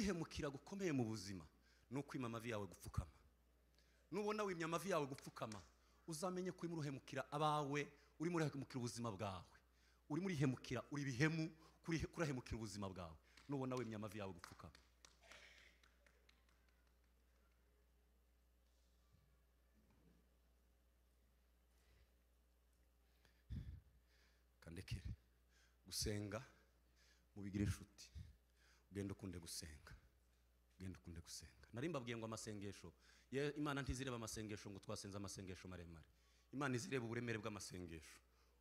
kwihemukira gukomeye mu buzima ni ukwima amavi yawe gupfukama nubona wimya amavi yawe gupfukama uzamenye ko urimo urahemukira abawe urimo urahemukira ubuzima bwawe urimo urihemukira uri bihemu kuri- kurahemukira ubuzima bwawe nubona wimya amavi yawe gupfukama kandekere gusenga mubigire inshuti ugende ukunde gusenga ugende ukunde gusenga nari mbabwiye ngo amasengesho ye imana ntizireba amasengesho ngo twasenze amasengesho maremare imana izireba uburemere bw'amasengesho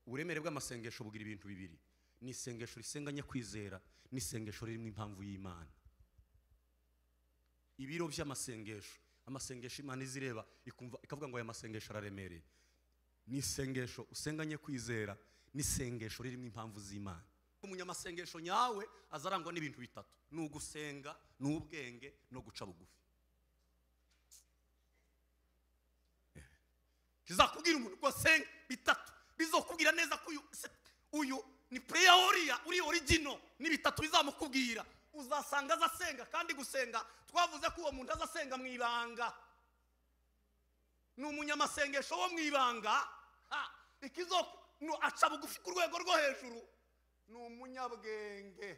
uburemere bw'amasengesho bugira ibintu bibiri ni isengesho risenganye kwizera n'isengesho ririmo impamvu y'imana ibiro by'amasengesho amasengesho imana izireba ikumva ikavuga ngo aya masengesho araremereye ni isengesho usenganye kwizera n'isengesho ririmo impamvu z'imana umunyamasengesho nyawe azarangwa n'ibintu bitatu ni ugusenga ni ubwenge no guca bugufi kizakubwira umuntu ngo senga bitatu bizokubwira neza ko uyu se- uyu ni pureya woriya uri origino ni bitatu bizamukubwira uzasanga azasenga kandi gusenga twavuze ko uwo muntu azasenga mu ibanga ni umunyamasengesho wo mu ibanga ha, ikizo nu- aca bugufi ku rwego rwo hejuru ni umunyabwenge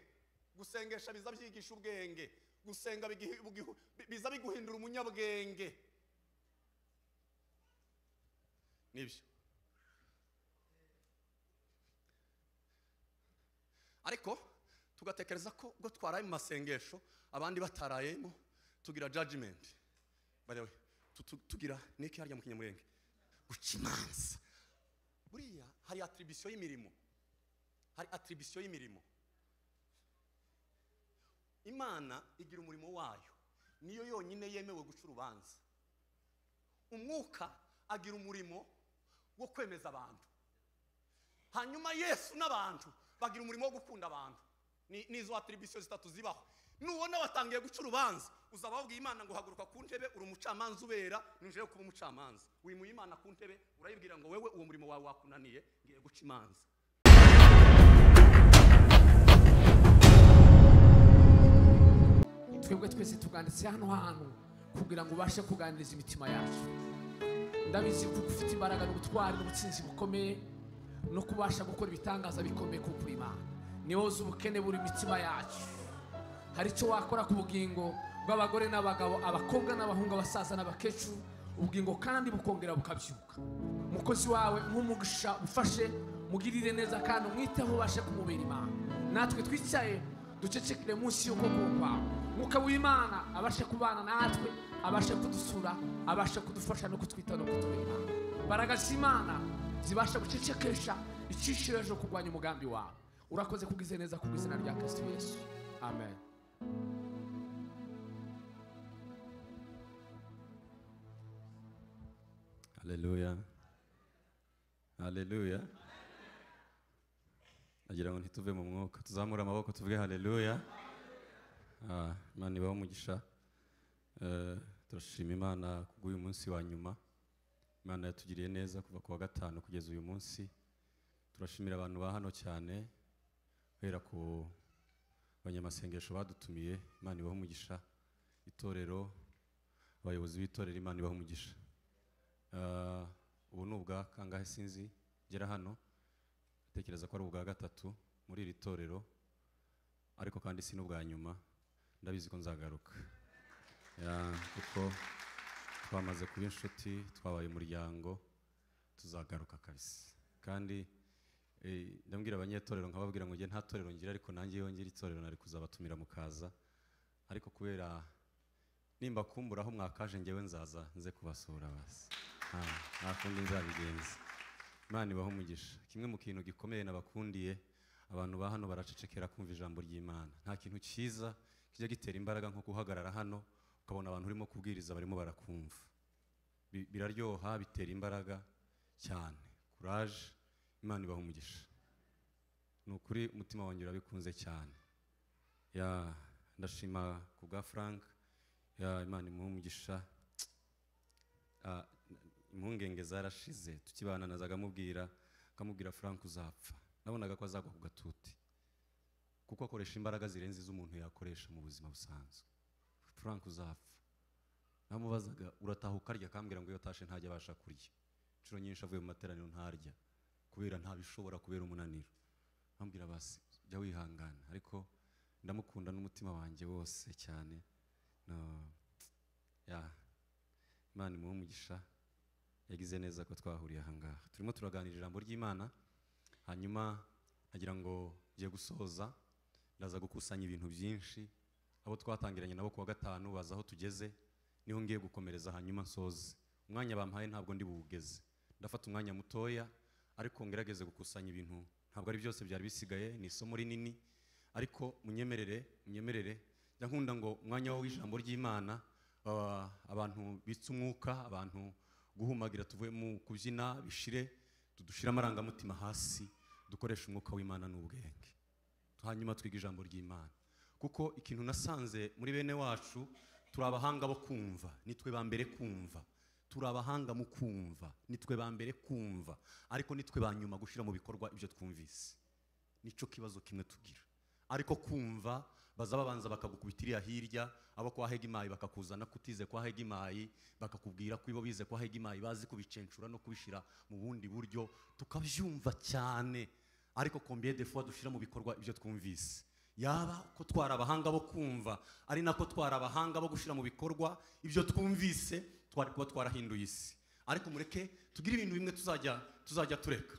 gusengesha biza byigisha ubwenge gusenga bigihi- bugihu- bi- biza biguhindura umunyabwenge nibyo ariko tugatekereza ko ubwo twaraye mu masengesho abandi batarayemo tugira judgment by the way tu- tu- tugira niki harya mu kinyamurenge guca imanza buriya hari atribution y'imirimo hari atribution y'imirimo imana igira umurimo wayo niyo yonyine yemewe guca urubanza umwuka agira umurimo wo kwemeza abantu hanyuma yesu n'abantu bagira umurimo wo gukunda abantu Ni- nizo atribution zitatu zibaho nubona batangiye guca urubanza uzaba wabwiye imana ngo haguruka ku ntebe uri umucamanza ubera ninjira yo kuba umucamanza wimuye imana ku ntebe urayibwira ngo wewe uwo murimo wawe wakunaniye ngiye guca imanza twebwe twese tuganditse hano hantu kugira ngo ubashe kuganiriza imitima yacu ndabizi kuko ufite imbaraga n'ubutwari n'ubutsinzi bukomeye no kubasha gukora ibitangaza bikomeye ku Imana niwe uzi ubukene buri mitima yacu hari icyo wakora ku bugingo bw'abagore n'abagabo abakobwa n'abahungu abasaza n'abakecuru ubugingo kandi bukongera bukabyuka umukozi wawe nk'umugisha ufashe mugirire neza kandi umwiteho ubashe kumubera imana natwe twicaye ducecekere munsi y'ukuguru kwawe mwuka w'imana abashe kubana natwe abashe kudusura abashe kudufasha no kutwita no kutubera imana imbaraga z'imana zibasha gucecekesha icishiro ejo kurwanya umugambi wawe urakoze kugize neza ku izina rya kristo yesu amen haleluya haleluya nagira ngo ntituve mu mwuka tuzamure amaboko tuvuge haleluya Ah, imana ibaho umugisha Eh, turashima imana kubw'uyu munsi wa nyuma imana yatugiriye neza kuva ku wa gatanu kugeza uyu munsi turashimira abantu ba hano cyane guhera ku banyamasengesho badutumiye imana ibaho umugisha itorero abayobozi b'itorero imana ibaho umugisha Ah, ubu ni ubwa kangahe sinzi ngera hano ntekereza ko ari ubwa gatatu muri iri torero ariko kandi si n'ubwa nyuma ndabizi ko nzagaruka Ya, kuko twamaze kuba inshuti twabaye umuryango tuzagaruka kabisa kandi eh, ndabwira abanyetorero nkababwira ngo njye nta torero ngira ariko nanjye iyo ngira itorero nari kuzabatumira mukaza ariko kubera nimba kumburaho mwakaje ngewe nzaza nze kubasura basi nta nta kundi nzabigenza imana ibaho umugisha kimwe mu kintu gikomeye nabakundiye abantu ba hano baracecekera kumva ijambo ry'imana nta kintu cyiza kijya gitera imbaraga nko guhagarara hano ukabona abantu urimo kubwiriza barimo barakumva Bi- biraryoha bitera imbaraga cyane kuraje imana ibaho umugisha ni ukuri umutima wanjye urabikunze cyane ya ndashima ku bwa frank ya imana imuhe umugisha Ah, impungenge zarashize tukibana nazaga amubwira akamubwira frank uzapfa nabonaga ko azagwa ku gatuti kuko akoresha imbaraga zirenze iz'umuntu yakoresha mu buzima busanzwe frank uzapfa namubazaga urataha ukarya akambwira ngo iyo atashe ntajya abasha kurya inshuro nyinshi avuye mu materaniro ntarya kubera ntabishobora kubera umunaniro ambwira basi jya wihangana ariko ndamukunda n'umutima wanjye wose cyane no, ya imana imuhe umugisha yagize neza ko twahuriye ahangaha turimo turaganira ijambo ry'imana hanyuma nkagira ngo ngiye gusoza ndaza gukusanya ibintu byinshi abo twatangiranye nabo kuwa gatanu baza aho tugeze niho ngiye gukomereza hanyuma nsoze umwanya bampaye ntabwo ndi buwugeze ndafata umwanya mutoya ariko ngerageze gukusanya ibintu ntabwo ari byose byari bisigaye ni isomo rinini ariko munyemerere munyemerere njya nkunda ngo umwanya w'ijambo ry'imana ah, abantu bitse umwuka abantu guhumagira tuvuye mu kubyina bishire tudushire amarangamutima hasi dukoreshe umwuka w'imana n'ubwenge hanyuma twiga ijambo ry'imana kuko ikintu nasanze muri bene wacu turi abahanga bo kumva nitwe ba mbere kumva turi abahanga mu kumva nitwe ba mbere kumva ariko nitwe ba nyuma gushyira mu bikorwa ibyo twumvise nicyo kibazo kimwe tugira ariko kumva baza babanza bakagukubita iriya hirya abo kwa hegemayi bakakuzana kutize kwa hegemayi bakakubwira ko ibo bize kwa hegemayi bazi kubicencura no kubishyira mu bundi buryo tukabyumva cyane ariko combien de fois dushyira mu bikorwa ibyo twumvise yaba ko twari abahanga bo kumva ari nako twari abahanga bo gushyira mu bikorwa ibyo twumvise twari kuba twarahinduye isi ariko mureke tugire ibintu bimwe tuzajya tuzajya tureka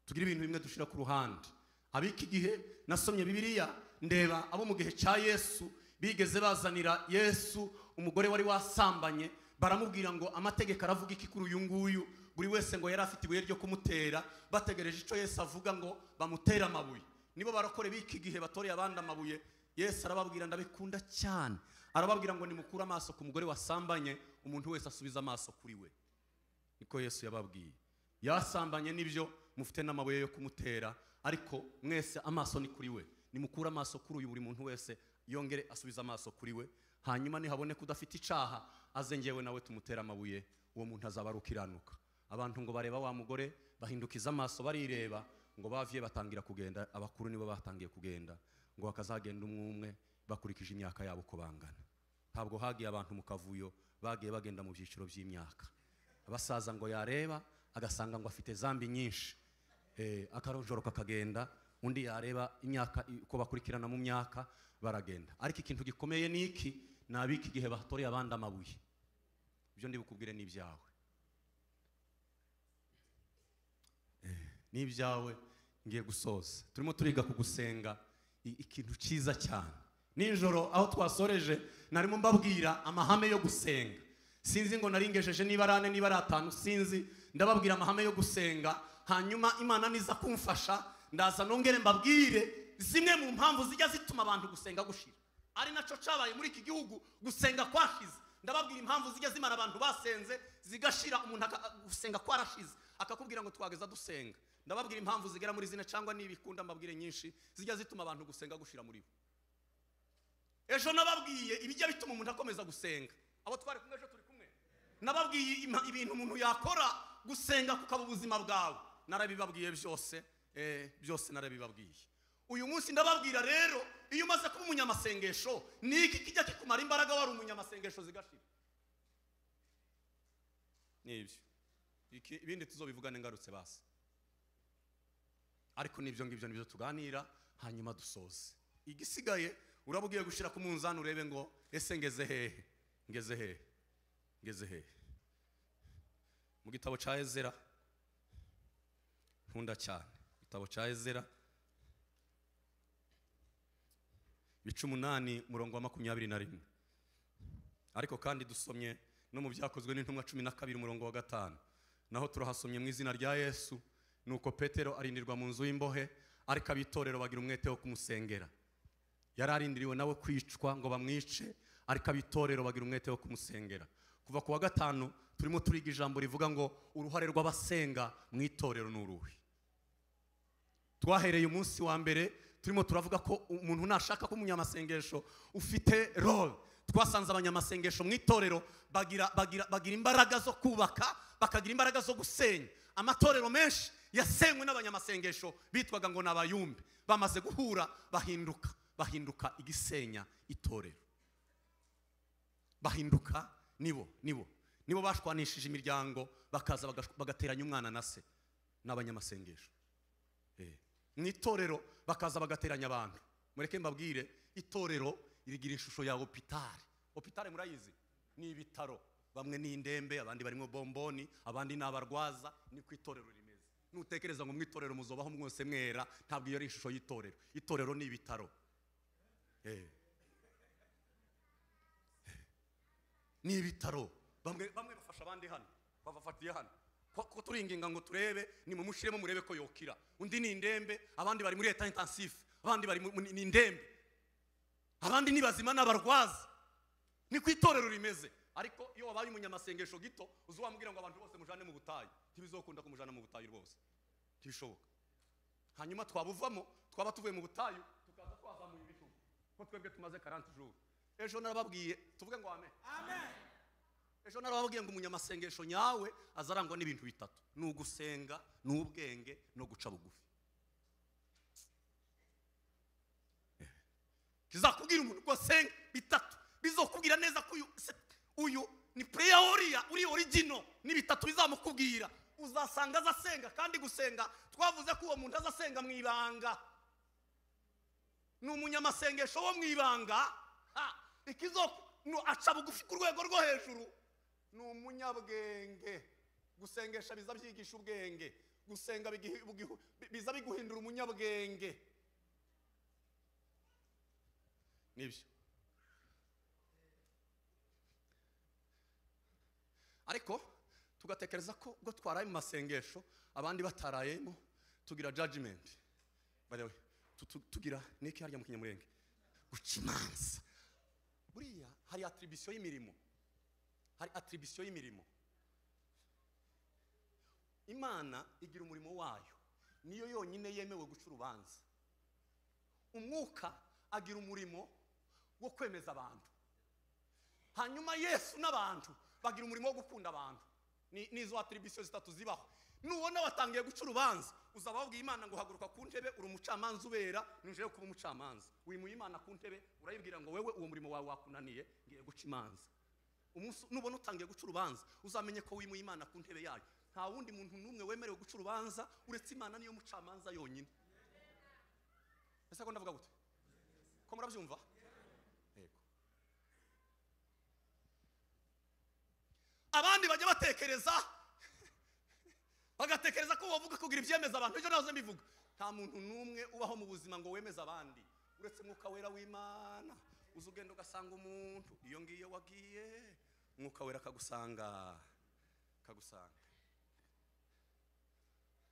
tugire ibintu bimwe dushyira ku ruhande ab'iki gihe nasomye bibiliya ndeba abo mu gihe cya yesu bigeze bazanira yesu umugore wari wasambanye baramubwira ngo amategeko aravuga iki kuri uyu nguyu buri wese ngo yari afite ibuye ryo kumutera bategereje icyo yesu avuga ngo bamutere amabuye nibo barakore b'iki gihe batoreye abandi amabuye yesu arababwira ndabikunda cyane arababwira ngo nimukure amaso ku mugore wasambanye umuntu wese asubiza amaso kuri we niko yesu yababwiye yasambanye nibyo mufite n'amabuye yo kumutera ariko mwese amaso ni kuri we nimukure amaso kuri uyu buri muntu wese yongere asubize amaso kuri we hanyuma nihaboneka udafite icaha aze ngewe nawe tumutere amabuye uwo muntu azaba ari ukiranuka abantu ngo bareba wa mugore bahindukiza amaso barireba ngo bavye batangira kugenda abakuru nibo batangiye kugenda ngo bakazagenda umwe umwe bakurikije imyaka yabo uko bangana ntabwo hagiye abantu mu kavuyo bagiye bagenda mu byiciro by'imyaka abasaza ngo yareba agasanga ngo afite zambi nyinshi eh, akaronjoro kakagenda undi yareba imyaka uko bakurikirana mu myaka baragenda ariko ikintu gikomeye ni iki ni ab'iki gihe batoreye abandi amabuye ibyo ndi bukubwire ni ibyawe Eh, ni ibyawe ngiye gusoza turimo turiga ku gusenga i- ikintu cyiza cyane nijoro aho twasoreje narimo mbabwira amahame yo gusenga sinzi ngo naringejeje niba ari ane niba ari atanu sinzi ndababwira amahame yo gusenga hanyuma imana niza kumfasha ndaza nongere mbabwire zimwe mu mpamvu zijya zituma abantu gusenga gushira ari nacyo cyabaye muri iki gihugu gusenga kwashize ndababwira impamvu zijya zimana abantu basenze zigashira umuntu aka- gusenga kwarashize akakubwira ngo twageza dusenga ndababwira impamvu zigera muri zine cyangwa n'ibikunda mbabwire nyinshi zijya zituma abantu gusenga gushira muri bo ejo nababwiye ibijya bituma umuntu akomeza gusenga abo twari kumwe ejo turi kumwe nababwiye ima- ibintu umuntu yakora gusenga kukaba ubuzima bwawe narabibabwiye byose eh, byose narabibabwiye uyu munsi ndababwira rero iyo umaze kuba umunyamasengesho ni iki kijya kikumara imbaraga wari umunyamasengesho zigashira ni ibyo Iki- ibindi tuzobivugane ngarutse basi ariko n'ibyo ngibyo nibyo tuganira hanyuma dusoze igisigaye uraba ugiye gushyira ku munzani urebe ngo ese ngeze hehe ngeze hehe ngeze hehe mu gitabo cya ezera nkunda cyane igitabo cya ezera bice umunani umurongo wa makumyabiri na rimwe ariko kandi dusomye no mu byakozwe n'intumwa cumi na kabiri umurongo wa gatanu naho turahasomye mu izina rya yesu nuko petero arindirwa mu nzu y'imbohe ariko ab'itorero bagira umwete wo kumusengera yari arindiriwe nawe kwicwa ngo bamwice ariko ab'itorero bagira umwete wo kumusengera kuva ku wa gatanu turimo turiga ijambo rivuga ngo uruhare rw'abasenga mu itorero ni uruhe twahereye umunsi wa mbere turimo turavuga ko umuntu nashaka ko umunyamasengesho ufite role twasanze abanyamasengesho mu itorero bagira, bagira, bagira imbaraga zo kubaka bakagira imbaraga zo gusenya amatorero menshi yasenywe n'abanyamasengesho bitwaga ngo ni abayumbi bamaze guhura bahinduka bahinduka igisenya itorero bahinduka nibo nibo nibo bashwanishije imiryango bakaza bagash- bagateranya umwana na se n'abanyamasengesho Eh, mu itorero bakaza bagateranya abantu mureke mbabwire itorero rigira ishusho ya opitari opitari murayizi ni ibitaro bamwe ni indembe abandi barimo bomboni abandi ni abarwaza niko itorero rimeze nutekereza ngo mu itorero muzobaho mwose mwera ntabwo iyo ari ishusho y'itorero itorero ni ibitaro Eh. ni ibitaro bamwe bamwe bafasha abandi hano babafatiye hano Ko- ko turi inginga ngo turebe ni mumushyiremo murebe ko yokira undi ni indembe abandi bari muri leta intensive abandi bari mu- mu- ni indembe abandi ni bazima n'abarwaza ni ku itorero rimeze ariko iyo wabaye umunyamasengesho gito uzi wamubwira ngo abantu bose mujane mu butayu ntibizokunda kumujana mu butayu rwose ntibishoboka hanyuma twabuvamo twaba tuvuye mu butayu tukaza twazamuye ibitugu ko twebwe tumaze 40 jours ejo narababwiye tuvuge ngo amen ejo narababwiye ngo umunyamasengesho nyawe azarangwa n'ibintu bitatu ni ugusenga ni ubwenge no guca bugufi kizakubwira umuntu ko asenga bitatu bizokubwira neza ko uyu se- uyu ni pureya woriya uri origino ni bitatu bizamukubwira uzasanga azasenga kandi gusenga twavuze ko uwo muntu azasenga mu ibanga ni umunyamasengesho wo mu ibanga ha, ikizo nu- aca bugufi ku rwego rwo hejuru ni umunyabwenge gusengesha biza byigisha ubwenge gusenga bigihi- bugihu- bi- biza biguhindura umunyabwenge nibyo ariko tugatekereza ko ubwo twaraye mu masengesho abandi batarayemo tugira judgment by the way tu- tu- tugira niki harya mu kinyamurenge guca imanza buriya hari atribution y'imirimo hari atribution y'imirimo imana igira umurimo wayo niyo yonyine yemewe guca urubanza umwuka agira umurimo wo kwemeza abantu hanyuma yesu n'abantu bagira umurimo wo gukunda abantu Ni- nizo atribution zitatu zibaho nubona watangiye guca urubanza uzaba wabwiye imana ngo haguruka ku ntebe uri umucamanza ubera ninjire yo kuba umucamanza wimuye imana ku ntebe urayibwira ngo wewe uwo murimo wawe wakunaniye ngiye guca imanza umunsi nubona utangiye guca urubanza uzamenye ko wimuye imana ku ntebe yayo nta wundi muntu n'umwe wemerewe guca urubanza uretse imana niyo mucamanza yonyine ese ko ndavuga gute ko murabyumva yego abandi bajya batekereza bagatekereza ko wavuga kugira ibyemeza abantu ibyo nahoze mbivuga nta muntu n'umwe ubaho mu buzima ngo wemeze abandi uretse mwuka wera w'imana uza ugenda ugasanga umuntu iyo ngiyo wagiye mwuka wera akagusanga akagusanga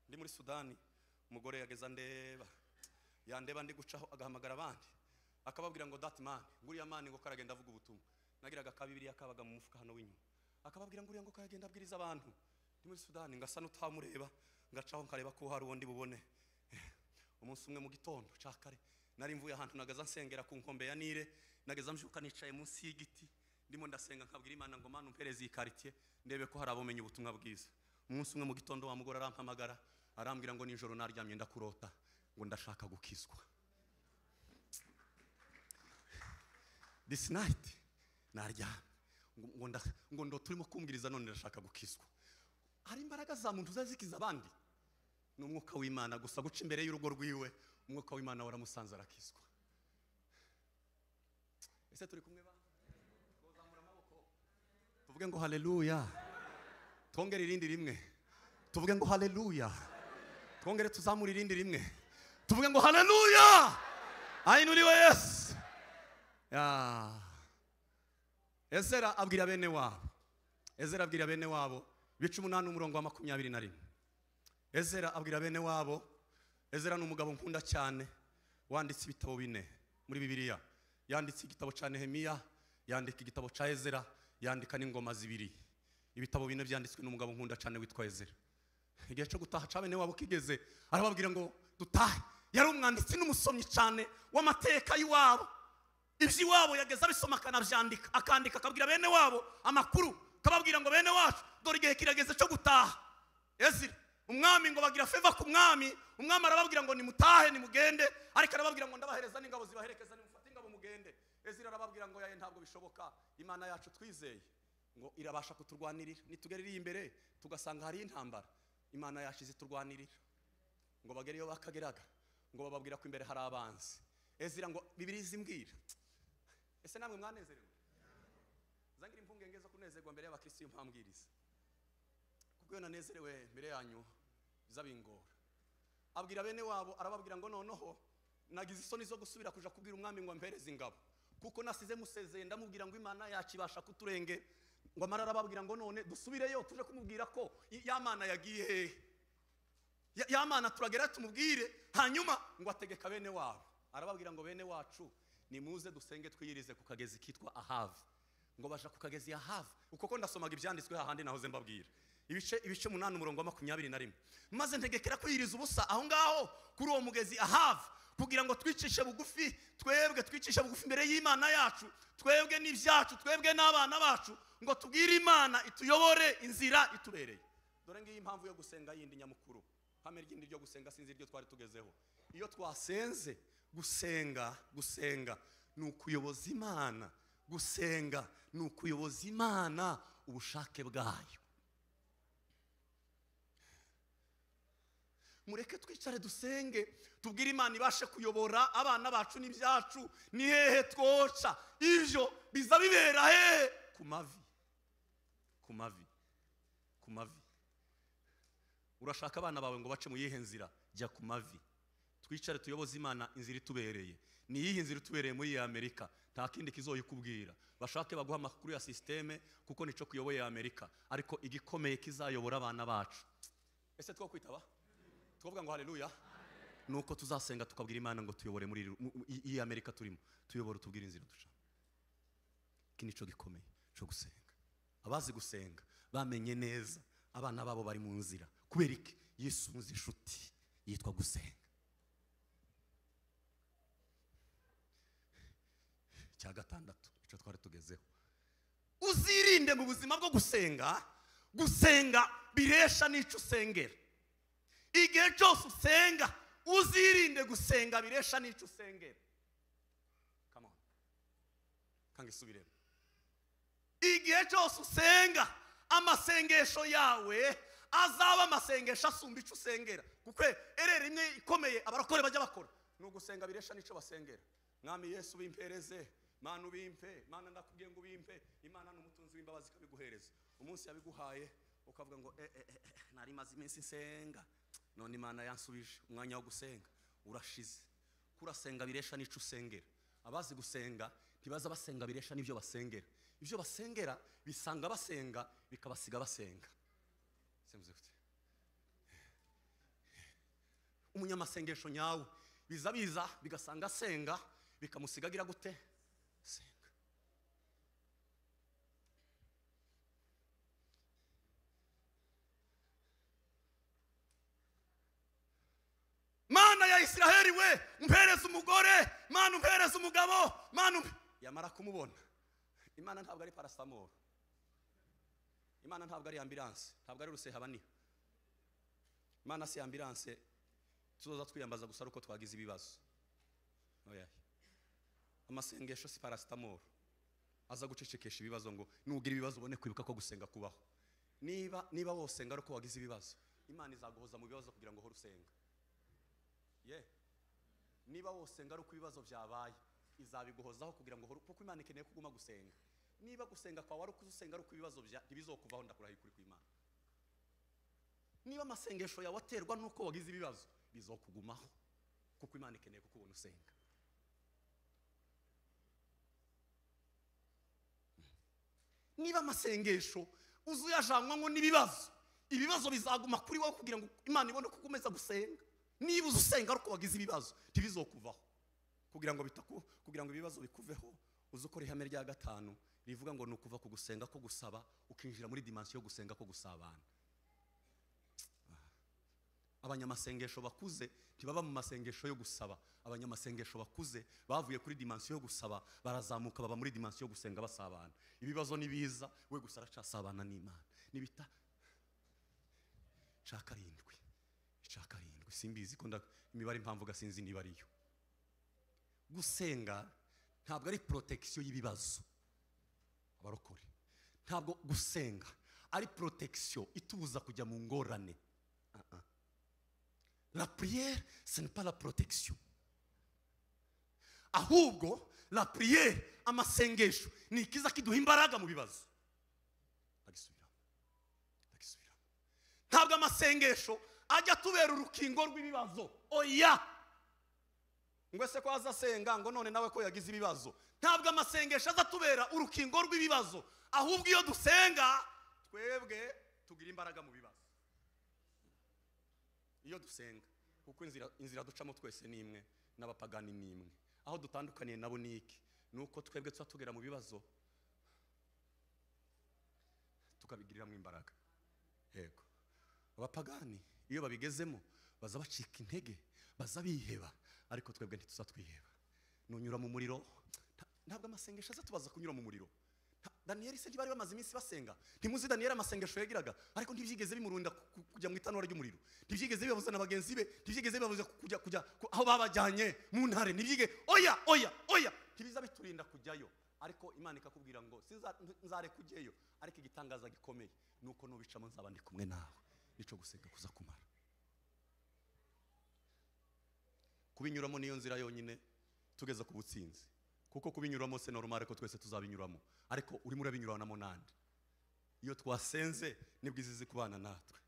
ndi muri sudani umugore yageza ndeba yandeba ndi gucaho agahamagara abandi akababwira ngo dati mani nguriya mani ngo karagenda avuga ubutumwa nagiraga ka bibiliya kabaga mu mufuka hano w'inyuma akababwira nguriya ngo karagenda abwiriza abantu ndi muri sudani ngasa n'utamureba ngacaho nkareba ko hari uwo ndi bubone umunsi umwe mu gitondo ca kare nari mvuye ahantu nagaza nsengera ku nkombe ya nile nageza mbyuka nicaye munsi y'igiti ndimo ndasenga nkabwira imana ngo mana umpereze iyi quartier ndebe ko hari abomenya ubutumwa bwiza umunsi umwe mu gitondo wa mugore arampamagara arambwira ngo nijoro naryamye ndakurota ngo ndashaka gukizwa this night naryamye ngo- ngo nda- ngo ndo turimo kumbwiriza none ndashaka gukizwa hari imbaraga za muntu zazikiza abandi ni umwuka w'imana gusa guca imbere y'urugo rwiwe umwuka w'imana waramusanze arakizwa ese turi kumwe ba twazamura amaboko tuvuge ngo haleluya twongere irindi rimwe tuvuge ngo haleluya twongere tuzamure irindi rimwe tuvuge ngo haleluya ahinuriwe yesu Ya. ezera abwira bene wabo ezera abwira bene wabo ibice umunani umurongo wa makumyabiri na rimwe ezera abwira bene wabo ezera ni umugabo nkunda cyane wanditse ibitabo bine muri bibiliya yanditse igitabo cya nehemiya yandika igitabo cya ezera yandika n'ingoma zibiri ibitabo bine byanditswe n'umugabo nkunda cyane witwa ezera igihe cyo gutaha cya bene wabo kigeze arababwira ngo dutahe yari umwanditsi n'umusomyi cyane w'amateka y'iwabo iby'iwabo yageze abisoma akanabyandika akandika akabwira bene wabo amakuru akababwira ngo bene wacu dore igihe kirageze cyo gutaha ezira umwami ngo bagira feva ku mwami umwami arababwira ngo nimutahe nimugende ariko arababwira ngo ndabahereza n'ingabo zibaherekeza nimufate ingabo mugende ezira arababwira ngo yaye ntabwo bishoboka imana yacu twizeye ngo irabasha kuturwanirira nitugera iri imbere tugasanga hariyo intambara imana yacu iziturwanirira ngo bagere iyo bakageraga ngo bababwira ko imbere hari abanzi ezira ngo bibiri zimbwira ese namwe mwanezerewe zangira impungenge zo kunezerwa mbere y'abakirisitu mpambwiriza kubwo iyo nanezerewe mbere yanyu bizabingora abwira bene wabo arababwira ngo noneho nagize isoni zo gusubira kuja kubwira umwami ngo ampereze ingabo kuko nasize musezeye ndamubwira ngo imana yacu ibasha kuturenge ngo amara arababwira ngo none dusubireyo tuje kumubwira ko i- ya mana yagiye hehe Ya- ya mana turagera tumubwire hanyuma ngo ategeka bene wabo arababwira ngo bene wacu nimuze dusenge twiyirize ku kagezi kitwa ahave ngo baja ku kagezi ahave uko ko ndasomaga ibyanditswe hahandi nahoze mbabwira ibice ibice umunani umurongo wa makumyabiri na rimwe maze ntegekera kwiyiriza ubusa aho ngaho kuri uwo mugezi ahave kugira ngo twicishe bugufi twebwe twicishe bugufi imbere y'imana yacu twebwe n'ibyacu twebwe n'abana bacu ngo tubwire imana ituyobore inzira itubereye dore ngiyi impamvu yo gusenga yindi nyamukuru hame ryindi ryo gusenga sinzi iryo twari tugezeho iyo twasenze gusenga gusenga ni ukuyoboza imana gusenga ni ukuyoboza imana ubushake bwayo mureke twicare dusenge tubwire imana ibashe kuyobora abana bacu n'ibyacu ni hehe twoca ibyo biza bibera hehe ku mavi ku mavi ku mavi urashaka abana bawe ngo bace mu yihe nzira jya ku mavi twicare tuyoboze imana inzira itubereye ni iyihe nzira itubereye muri iyi amerika nta kindi kizoyikubwira bashake baguha amakuru ya sisiteme kuko nico kuyoboye amerika ariko igikomeye kizayobora abana bacu ese two kwitaba tukavuga ngo haleluya nuko tuzasenga tukabwira imana ngo tuyobore muri iri- mu- mu- iyi- iyi amerika turimo tuyobore utubwire inzira duca iki nico gikomeye cyo gusenga abazi gusenga bamenye neza abana babo bari mu nzira kubera iki yisunze inshuti yitwa gusenga icya gatandatu icyo twari tugezeho uzirinde mu buzima bwo gusenga gusenga biresha n'icyo usengera igihe cyose usenga uzirinde gusenga biresha n'icyo usengera Come on. kanga isubiremo igihe cyose usenga amasengesho yawe azaba amasengesho asumba icyo usengera kuko ereri imwe ikomeye abarokore bajya bakora ni ugusenga biresha n'icyo basengera mwami yesu ubimpereze mana ubimpe mana ndakubwiye ngo ubimpe imana ni umutunzi w'imbabazi ikabiguhereza umunsi yabiguhaye ukavuga ngo eh, eh, eh, eh, nari maze iminsi nsenga none imana yansubije umwanya wo gusenga urashize kurasenga biresha n'icyo usengera abazi gusenga ntibaza basenga biresha n'ibyo basengera ibyo basengera bisanga basenga bikabasiga basenga Simvuze gute? umunyamasengesho nyawe biza biza bigasanga asenga bikamusigagira gute senga mana ya isiraheli we mpereze umugore mana umpereze umugabo mana umpe yamara kumubona imana ntabwo ari parasamoro imana ntabwo ari ambiranse ntabwo ari rusehabaniha imana si ambiranse tuzoza twiyambaza gusa ari uko twagize ibibazo oya amasengesho si paracetamol aza gucecekesha ibibazo ngo nugira ibibazo ubone kwibuka ko gusenga kubaho niba niba wosenga ari uko wagize ibibazo imana izaguhoza mu bibazo kugira ngo uhore usenga ye niba wosenga ari uko ibibazo byabaye izabiguhozaho kugira ngo uhore kuko imana ikeneye ko uguma gusenga niba gusenga kwawe ari uko usenga ari uko ibibazo bya ntibizokuvaho ndakurahiye ukuri kw'imana niba amasengesho yawe aterwa n'uko wagize ibibazo bizokugumaho kuko imana ikeneye kukubona usenga niba amasengesho uza uyajanywaho n'ibibazo ibibazo bizaguma kuri wowe kugira ngo imana ibone ko ukomeza gusenga niba uza usenga ari uko wagize ibibazo ntibizokuvaho kugira ngo bitaku kugira ngo ibibazo bikuveho uze ukora ihame rya gatanu rivuga ngo ni ukuva ku gusenga ko gusaba ukinjira muri dimansiyo yo gusenga ko gusabana abanyamasengesho bakuze ntibaba mu masengesho yo gusaba abanyamasengesho bakuze bavuye kuri dimansiyo yo gusaba barazamuka baba muri dimansiyo yo gusenga basabana ibibazo ni biza we gusa aracasabana n'imana nibita cya karindwi icya karindwi simbizi ko nda- imibare impamvu gasinzi niba ariyo gusenga ntabwo ari porotekisiyo y'ibibazo abarokore ntabwo gusenga ari porotekisiyo itubuza kujya mu ngorane Ah, ah. la prière ce n'est pas la protection ahubwo la prière amasengesho ni ikiza kiduha imbaraga mu bibazo ndagisubiramo ndagisubiramo ntabwo amasengesho ajya atubera urukingo rw'ibibazo oya ngo ese ko azasenga ngo none nawe ko yagize ibibazo ntabwo amasengesho aza atubera urukingo rw'ibibazo ahubwo iyo dusenga twebwe tugira imbaraga mu bibazo iyo dusenga kuko inzira inzira ducamo twese ni imwe n'abapagani ni imwe aho dutandukaniye nabo ni iki ni uko twebwe tuba tugera mu bibazo tukabigiriramo imbaraga yego abapagani iyo babigezemo baza bacika intege baza biheba ariko twebwe ntituzatwiheba nunyura mu muriro nta- ntabwo amasengesho aza tubaza kunyura mu muriro Nta- daniyeli se ntibari bamaze iminsi basenga ntimuzi daniyeli amasengesho yagiraga ariko ntibyigeze bimurunda ku- ku- kujya mu itanura ry'umuriro ntibyigeze bibabuza na bagenzi be ntibyigeze bibabuza ku- kujya kujya ku- aho babajyanye mu ntare ntibyige oya oya oya ntibiza biturinda kujyayo ariko imana ikakubwira ngo sinza- nzareka ujyeyo ariko igitangaza gikomeye ni uko nubicamo nzaba ndi kumwe nawe nicyo gusenga kuza kumara kubinyuramo niyo nzira yonyine tugeza ku butsinzi kuko kubinyuramo se normal ko twese tuzabinyuramo ariko urimo urabinyuranamo nande iyo twasenze nibwo izizi kubana natwe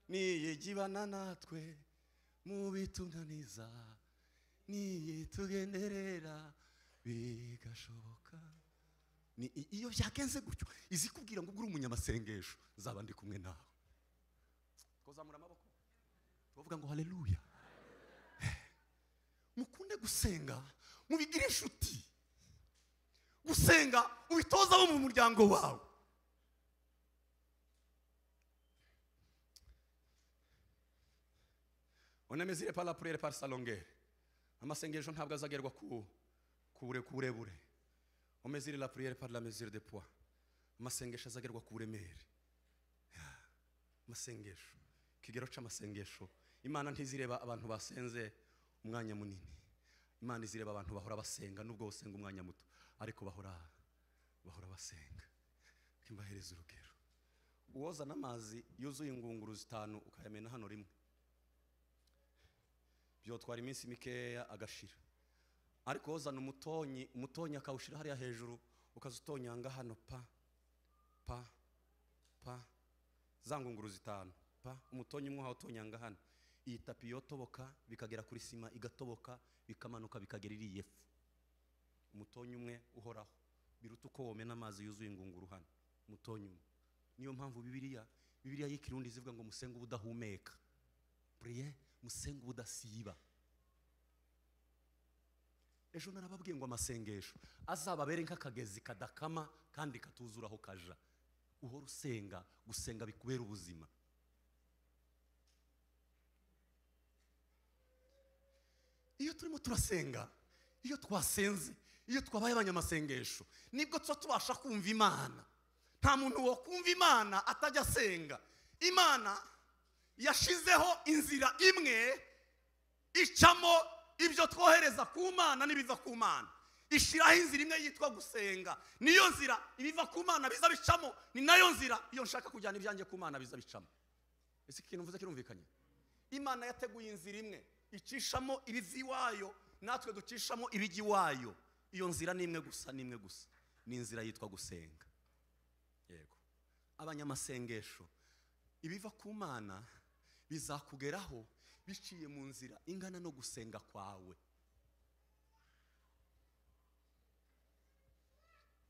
niyigibana natwe mu bitunaniza niyitugenderera bigashoboka ni i- iyo byagenze gutyo izikubwira ngo ubwo uri umunyamasengesho nzaba ndi kumwe nawe twazamura amaboko tubavuga ngo haleluya mukunde gusenga mubigire inshuti gusenga ubitoza abo mu muryango wawe onemezire par la prière par sa longueur amasengesho ntabwo azagerwa ku ku bure- ku burebure omezire la prière par la mesure de poids amasengesho azagerwa ku buremere amasengesho ikigero cy'amasengesho imana ntizireba abantu basenze umwanya munini imana izireba abantu bahora basenga nubwo basenga umwanya muto ariko bahora bahora basenga mbahereza urugero uwozana amazi yuzuye ingunguru zitanu ukayamena hano rimwe byotwara iminsi mikeya agashira ariko wozana umutonyi umutonyi akawushyira hariya hejuru ukaza utonyanga hano pa pa pa za ngunguru zitanu pa umutonyi umwe wawutonyanga hano iyi tapi yotoboka bikagera kuri sima igatoboka bikamanuka bikagera iriya fu umutonyi umwe uhoraho biruta uko womena amazi yuzuye ingunguru hano umutonyi umwe niyo mpamvu bibiliya bibiliya y'ikirundi zivuga ngo musenge ubudahumeka priye musenge ubudasiba ejo narababwiye ngo amasengesho azababere nk'akagezi kadakama kandi katuzuraho kaja uhora usenga gusenga bikubera ubuzima iyo turimo turasenga iyo twasenze iyo twabaye abanyamasengesho nibwo tuba tubasha kumva imana nta muntu wakumva imana atajya asenga imana yashizeho inzira imwe icamo ibyo twohereza ku mana n'ibiva ku mana ishyiraho inzira imwe yitwa gusenga niyo nzira ibiva ku mana biza bicamo ni nayo nzira iyo nshaka kujyana ibyanjye ku mana biza bicamo ese iki kintu mvuze kirumvikanye imana yateguye inzira imwe icishamo ibiva iwayo natwe ducishamo ibijya iwayo iyo nzira ni imwe gusa ni imwe gusa ni inzira yitwa gusenga yego abanyamasengesho ibiva ku mana bizakugeraho biciye mu nzira ingana no gusenga kwawe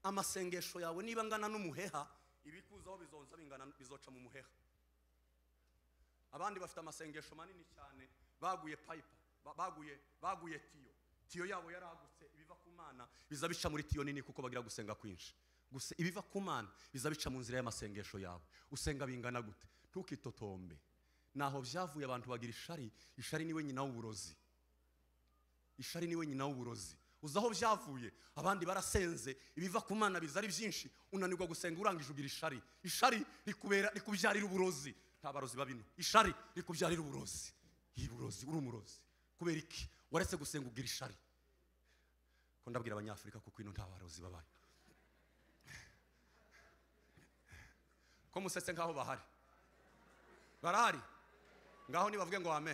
amasengesho yawe niba angana n'umuheha ibikuzaho bizonza bingana bizoca mu muheha abandi bafite amasengesho manini cyane baguye payipa ba- baguye baguye tiyo tiyo yabo yaragutse ibiva ku mana biza bica muri tiyo nini kuko bagira gusenga kwinshi gusa ibiva ku mana biza bica mu nzira y'amasengesho yawe usenga bingana gute ntukitotombe naho byavuye abantu bagira ishari ishari niwe nyina w'uburozi ishari niwe nyina w'uburozi uzi aho byavuye abandi barasenze ibiva ku mana biza ari byinshi unanirwa gusenga urangije ugira ishari ishari rikubera rikubyarira uburozi nta barozi babino ishari rikubyarira uburozi iyi burozi uri umurozi kubera iki waretse gusenga ugira ishari ko ndabwira abanyafurika kuko ino nta barozi babaye ko musetse nkaho bahari barahari ngaho nibavuge ngo wame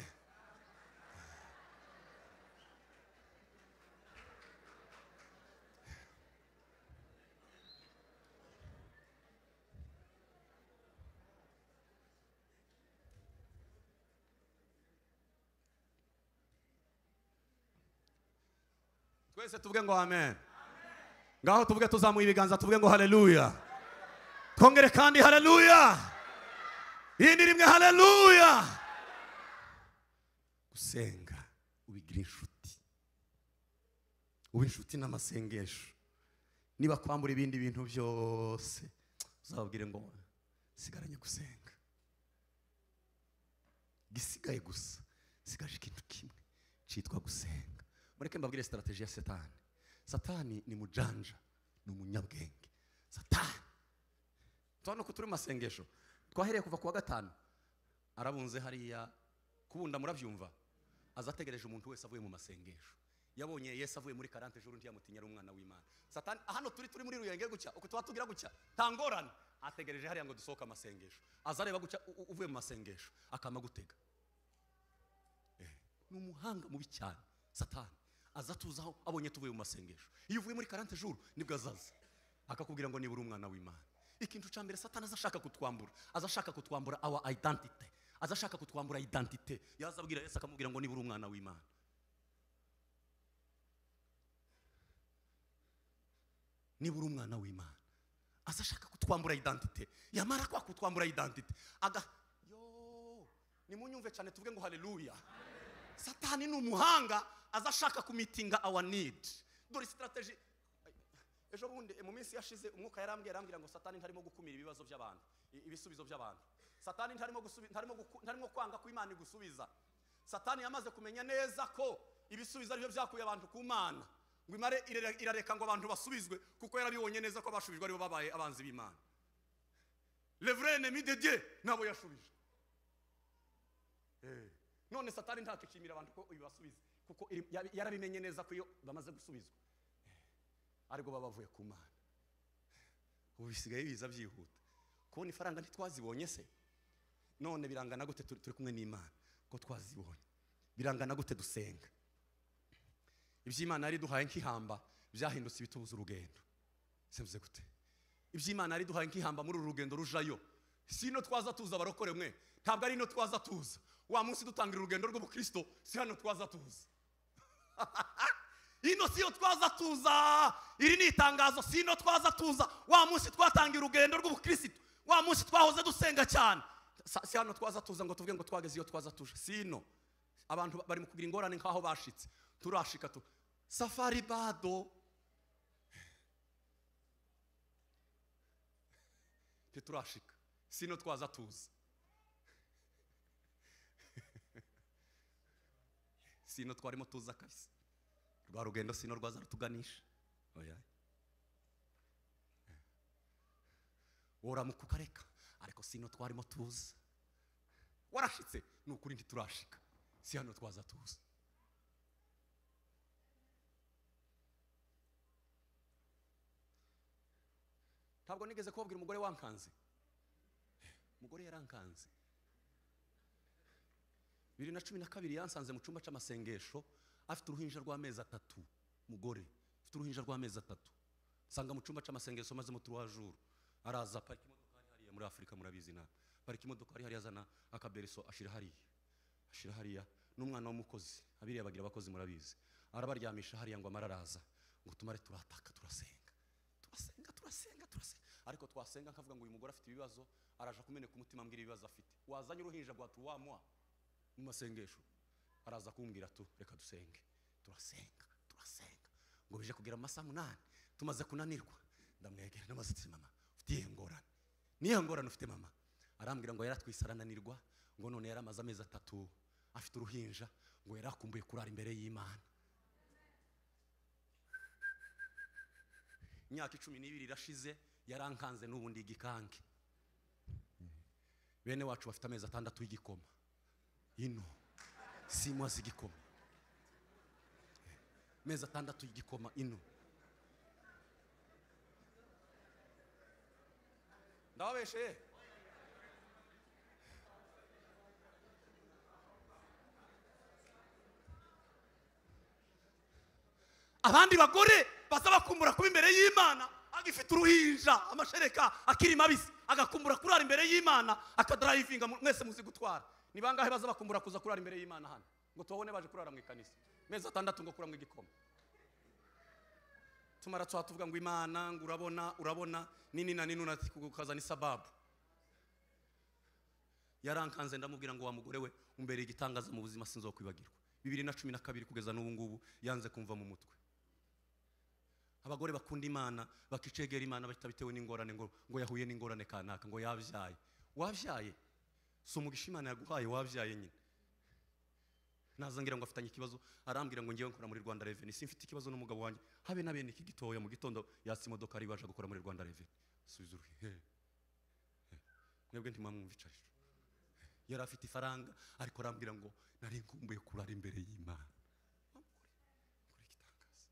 twese tuvuge ngo amen ngaho tuvuge tuzamuye ibiganza tuvuge ngo haleluya twongere kandi haleluya yindi rimwe haleluya gusenga ubigira inshuti uba inshuti n'amasengesho niba kwambura ibindi bintu byose uzababwire ngo sigaranye gusenga gisigaye gusa sigaje ikintu kimwe cyitwa gusenga mureke mbabwire sitarategi ya satani satani ni mujanja ni umunyabwenge satani tubona ko turi mu masengesho twahereye kuva ku wa gatanu arabunze hariya kubunda murabyumva aza ategereje umuntu wese avuye mu masengesho yabonye yesu avuye muri karante juru ntiyamutinya ari umwana w'imana satani hano turi turi muri ruyenge gutya uko tuba tugira gutya ntangorane ategereje hariya ngo dusohoke amasengesho aza areba gutya u- u- uvuye mu masengesho akama gutega ni umuhanga mubi cyane satani aza atuzaho abonye tuvuye mu masengesho iyo uvuye muri karante juru nibwo azaza akakubwira ngo nibura umwana w'imana ikintu cya mbere satani aza ashaka kutwambura aza ashaka kutwambura awa identite aza ashaka kutwambura identite yaza abwira yesu akamubwira ngo nibura umwana w'imana nibura umwana w'imana aza ashaka kutwambura identite yamara kwa kutwambura identite aga yo nimunyumve cyane tuvuge ngo haleluya satani ni umuhanga aza ashaka kumitinga awa nidi dore sitarateji ejo bundi mu minsi yashize umwuka yarambwiye arambwira ngo satani ntarimo gukumira ibibazo by'abantu i- ibisubizo by'abantu satani ntarimo gusubi- ntarimo guku- ntarimo kwanga ko imana igusubiza satani yamaze kumenya neza ko ibisubizo ari byo byakuye abantu ku mana ngo imare irere- irareka ngo abantu basubizwe kuko yarabibonye neza ko abashubijwe aribo babaye abanzi b'imana levrene midedye nabo yashubije Eh, none satani ntakishimira abantu ko ibasubiza kuko iri- yabi- yarabimenye neza ko iyo bamaze gusubizwa eh, aribwo baba bavuye ku mana ubu bisigaye biza byihuta kubona ifaranga ntitwazibonye se none birangana gute turi turi kumwe n'imana ko twazibonye birangana gute dusenga iby'imana yari duhaye nk'ihamba byahindutse ibitubuza urugendo se mvuze gute iby'imana yari duhaye nk'ihamba muri uru rugendo rujayo si ino twaza tuza abarokore mwe ntabwo ari ino twaza tuza wa munsi dutangira urugendo rw'ubukristo si hano twaza tuza ino si yo twaza tuza iri ni itangazo si ino twaza tuza wa munsi twatangiye urugendo rw'ubukristo wa munsi twahoze dusenga cyane Sa- si hano twaza tuza ngo tuvuge ngo twageze iyo twaza tuje si ino abantu ba- bari mu kugira ingorane nk'aho bashitse turashika tu safari bado ntiturashika sino twaza tuza sino twarimo tuza kabisa rwa rugendo sino rwaza rutuganisha oya wora kukareka ariko sino twarimo tuza warashitse ni ukuri ntiturashika si hano twaza tuza ntabwo nigeze kubabwira umugore wankanze umugore yarankanze bibiri na cumi na kabiri yansanze mu cyumba cy'amasengesho afite uruhinja rw'amezi atatu umugore afite uruhinja rw'amezi atatu nsanga mu cyumba cy'amasengesho maze mu turuwajuru araza parika imodoka hari hariya muri afurika murabizi nawe parika imodoka hari hariya azana akabereso ashyira hariya ashyira hariya n'umwana w'umukozi abiriya bagira abakozi murabizi arabaryamisha hariya ngo amara araza ngo tumare turataka turasenga turasenga turasenga turasenga ariko twasenga nkavuga ngo uyu mugore afite ibibazo araje kumeneka umutima ambwira ibibazo afite wazanye uruhinja rwa tuwamuha mu masengesho araza kumbwira tu reka dusenge turasenga turasenga ngo bije kugera mu masaha munani tumaze kunanirwa ndamwegera namaze ati mama ufite iyihe ngorane niyo ngorane ufite mama arambwira ngo yaratwise arananirwa ngo none yari amaze amezi atatu afite uruhinja ngo yari akumbuye kurara imbere y'imana imyaka icumi n'ibiri irashize yarankanze n'ubundi igikange bene wacu bafite amezi atandatu y'igikoma ino simuwasi igikoma amezi atandatu y'igikoma ino ndababesheye abandi bagore basaba kumbura kuba imbere y'imana agifite uruhinja amashereka akiri mabisi agakumbura kurara imbere y'imana akadarayivinga mu- mwese muzi gutwara ni bangahe baza bakumbura kuza kurara imbere y'imana hano ngo tubabone baje kurara mu ikanisa mezi atandatu ngo kuramo igikoma tumara tuba tuvuga ngo imana ngo urabona urabona nini na nini unati kukazana isababu yarankanze ndamubwira ngo wa mugore we umbere igitangaza mu buzima sinzokwibagirwa bibiri na cumi na kabiri kugeza n'ubu ngubu yanze kumva mu mutwe abagore bakunda imana bakicegera imana bahita bitewe n'ingorane ngo ngo yahuye n'ingorane kanaka ngo yabyaye wabyaye si umugisha imana yaguhaye wabyaye nyine nazangira ngo afitanye ikibazo arambwira ngo ngewe nkora muri rwanda reveni simfite ikibazo n'umugabo wanjye habe na bene iki gitoya mu gitondo yatse imodoka ari baje gukora muri rwanda reveni subiza uruhi he he. mwebwe ntimwamwumvicarira yari afite ifaranga ariko arambwira ngo nari nkumbuye kurara imbere y'imana Nkore igitangaza.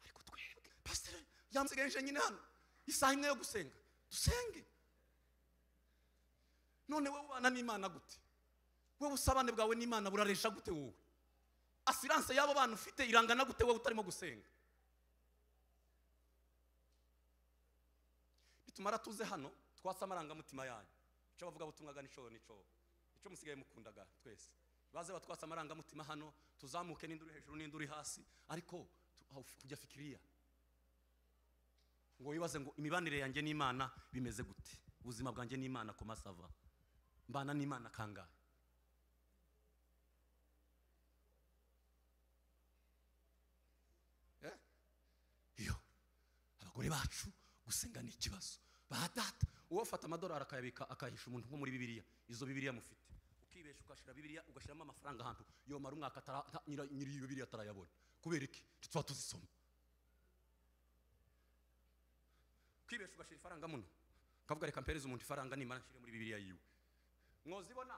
ariko twebwe pasiteri yamusigaje nyine hano isaha imwe yo gusenga dusenge none wowe ubana n'imana gute wowe usabane bwawe n'imana buraresha gute wowe asiranse y'abo bana ufite irangana gute wowe utarimo gusenga nitumara tuze hano twase amarangamutima yanyu icyo bavuga butumwaga n'icyo n'icyo icyo musigaye mukundaga twese baze batwase amarangamutima hano tuzamuke n'induri hejuru n'induri hasi ariko tu- aho uf- kujya fikiriya ngo wibaze ngo imibanire yanjye n'imana bimeze gute ubuzima bwanjye n'imana ku masava mbana n'imana kangahe Eh? iyo abagore bacu gusenga ni ikibazo ba data uwo afata amadolari akayabika akayahisha umuntu nko muri bibiriya izo bibiriya mufite ukibesha ugashyira bibiriya ugashyiramo amafaranga ahantu yomara umwaka atara- ata- nyira- nyiri iyo bibiriya atarayabona kubera iki tuba tuzisoma ukibesha ugashyira ifaranga muno ukavuga reka mpereze umuntu ifaranga nimara nshyire muri bibiriya yiwe mwozibona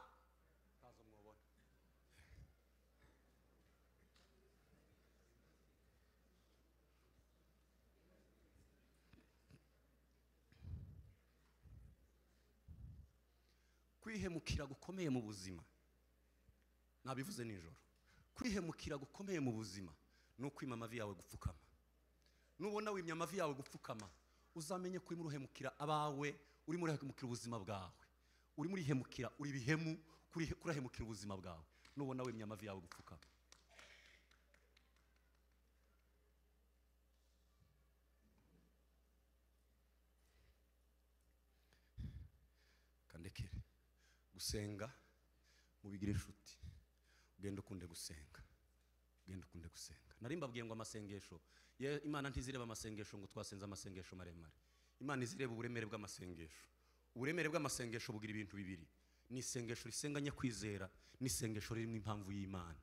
ntazo mwobona kwihemukira gukomeye mu buzima nabivuze nijoro kwihemukira gukomeye mu buzima ni ukwima amavi yawe gupfukama nubona wimya amavi yawe gupfukama uzamenye ko urimo uruhemukira abawe urimo urahemukira ubuzima bwawe urimo urihemukira uri bihemu kurihe- kurahemukira ubuzima bwawe nubona wimya amavi yawe gupfukama kandekere gusenga mubigire inshuti ugende ukunde gusenga ugende ukunde gusenga nari mbabwiye ngo amasengesho ye- imana ntizireba amasengesho ngo twasenze amasengesho maremare imana izireba uburemere bw'amasengesho uburemere bw'amasengesho bugira ibintu bibiri ni isengesho risenganye kwizera n'isengesho ririmo impamvu y'imana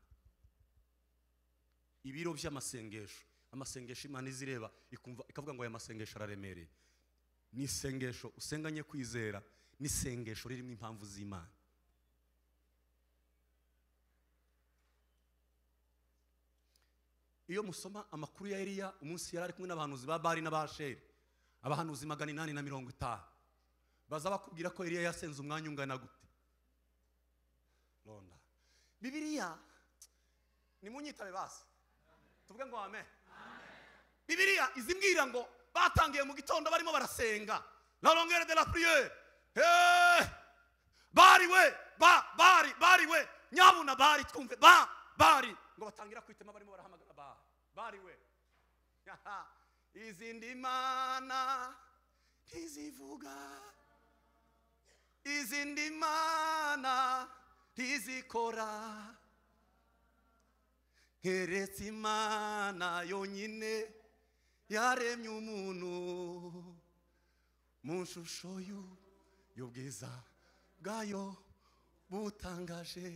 ibiro by'amasengesho amasengesho imana izireba ikumva ikavuga ngo aya masengesho araremereye ni isengesho usenganye kwizera n'isengesho ririmo impamvu z'imana iyo musoma amakuru ya eliya umunsi yari ari kumwe n'abahanuzi ba bari n'abasheri abahanuzi magana inani na mirongo itanu baza bakubwira ko eliya yasenze umwanya ungana gute ronda bibiliya nimunyitabe basi tuvuge ngo amen bibiliya izimbwira ngo batangiye mu gitondo barimo barasenga la longueur de la prière Eh! bari we ba bari bari we nyabuna bari twumve ba bari ngo batangira kwitema barimo barahamagara ba bari we Haha. izindi mana ntizivuga izindi mana ntizikora keretse imana yonyine yaremye umuntu mu nshusho y'u- y'ubwiza bwayo butangaje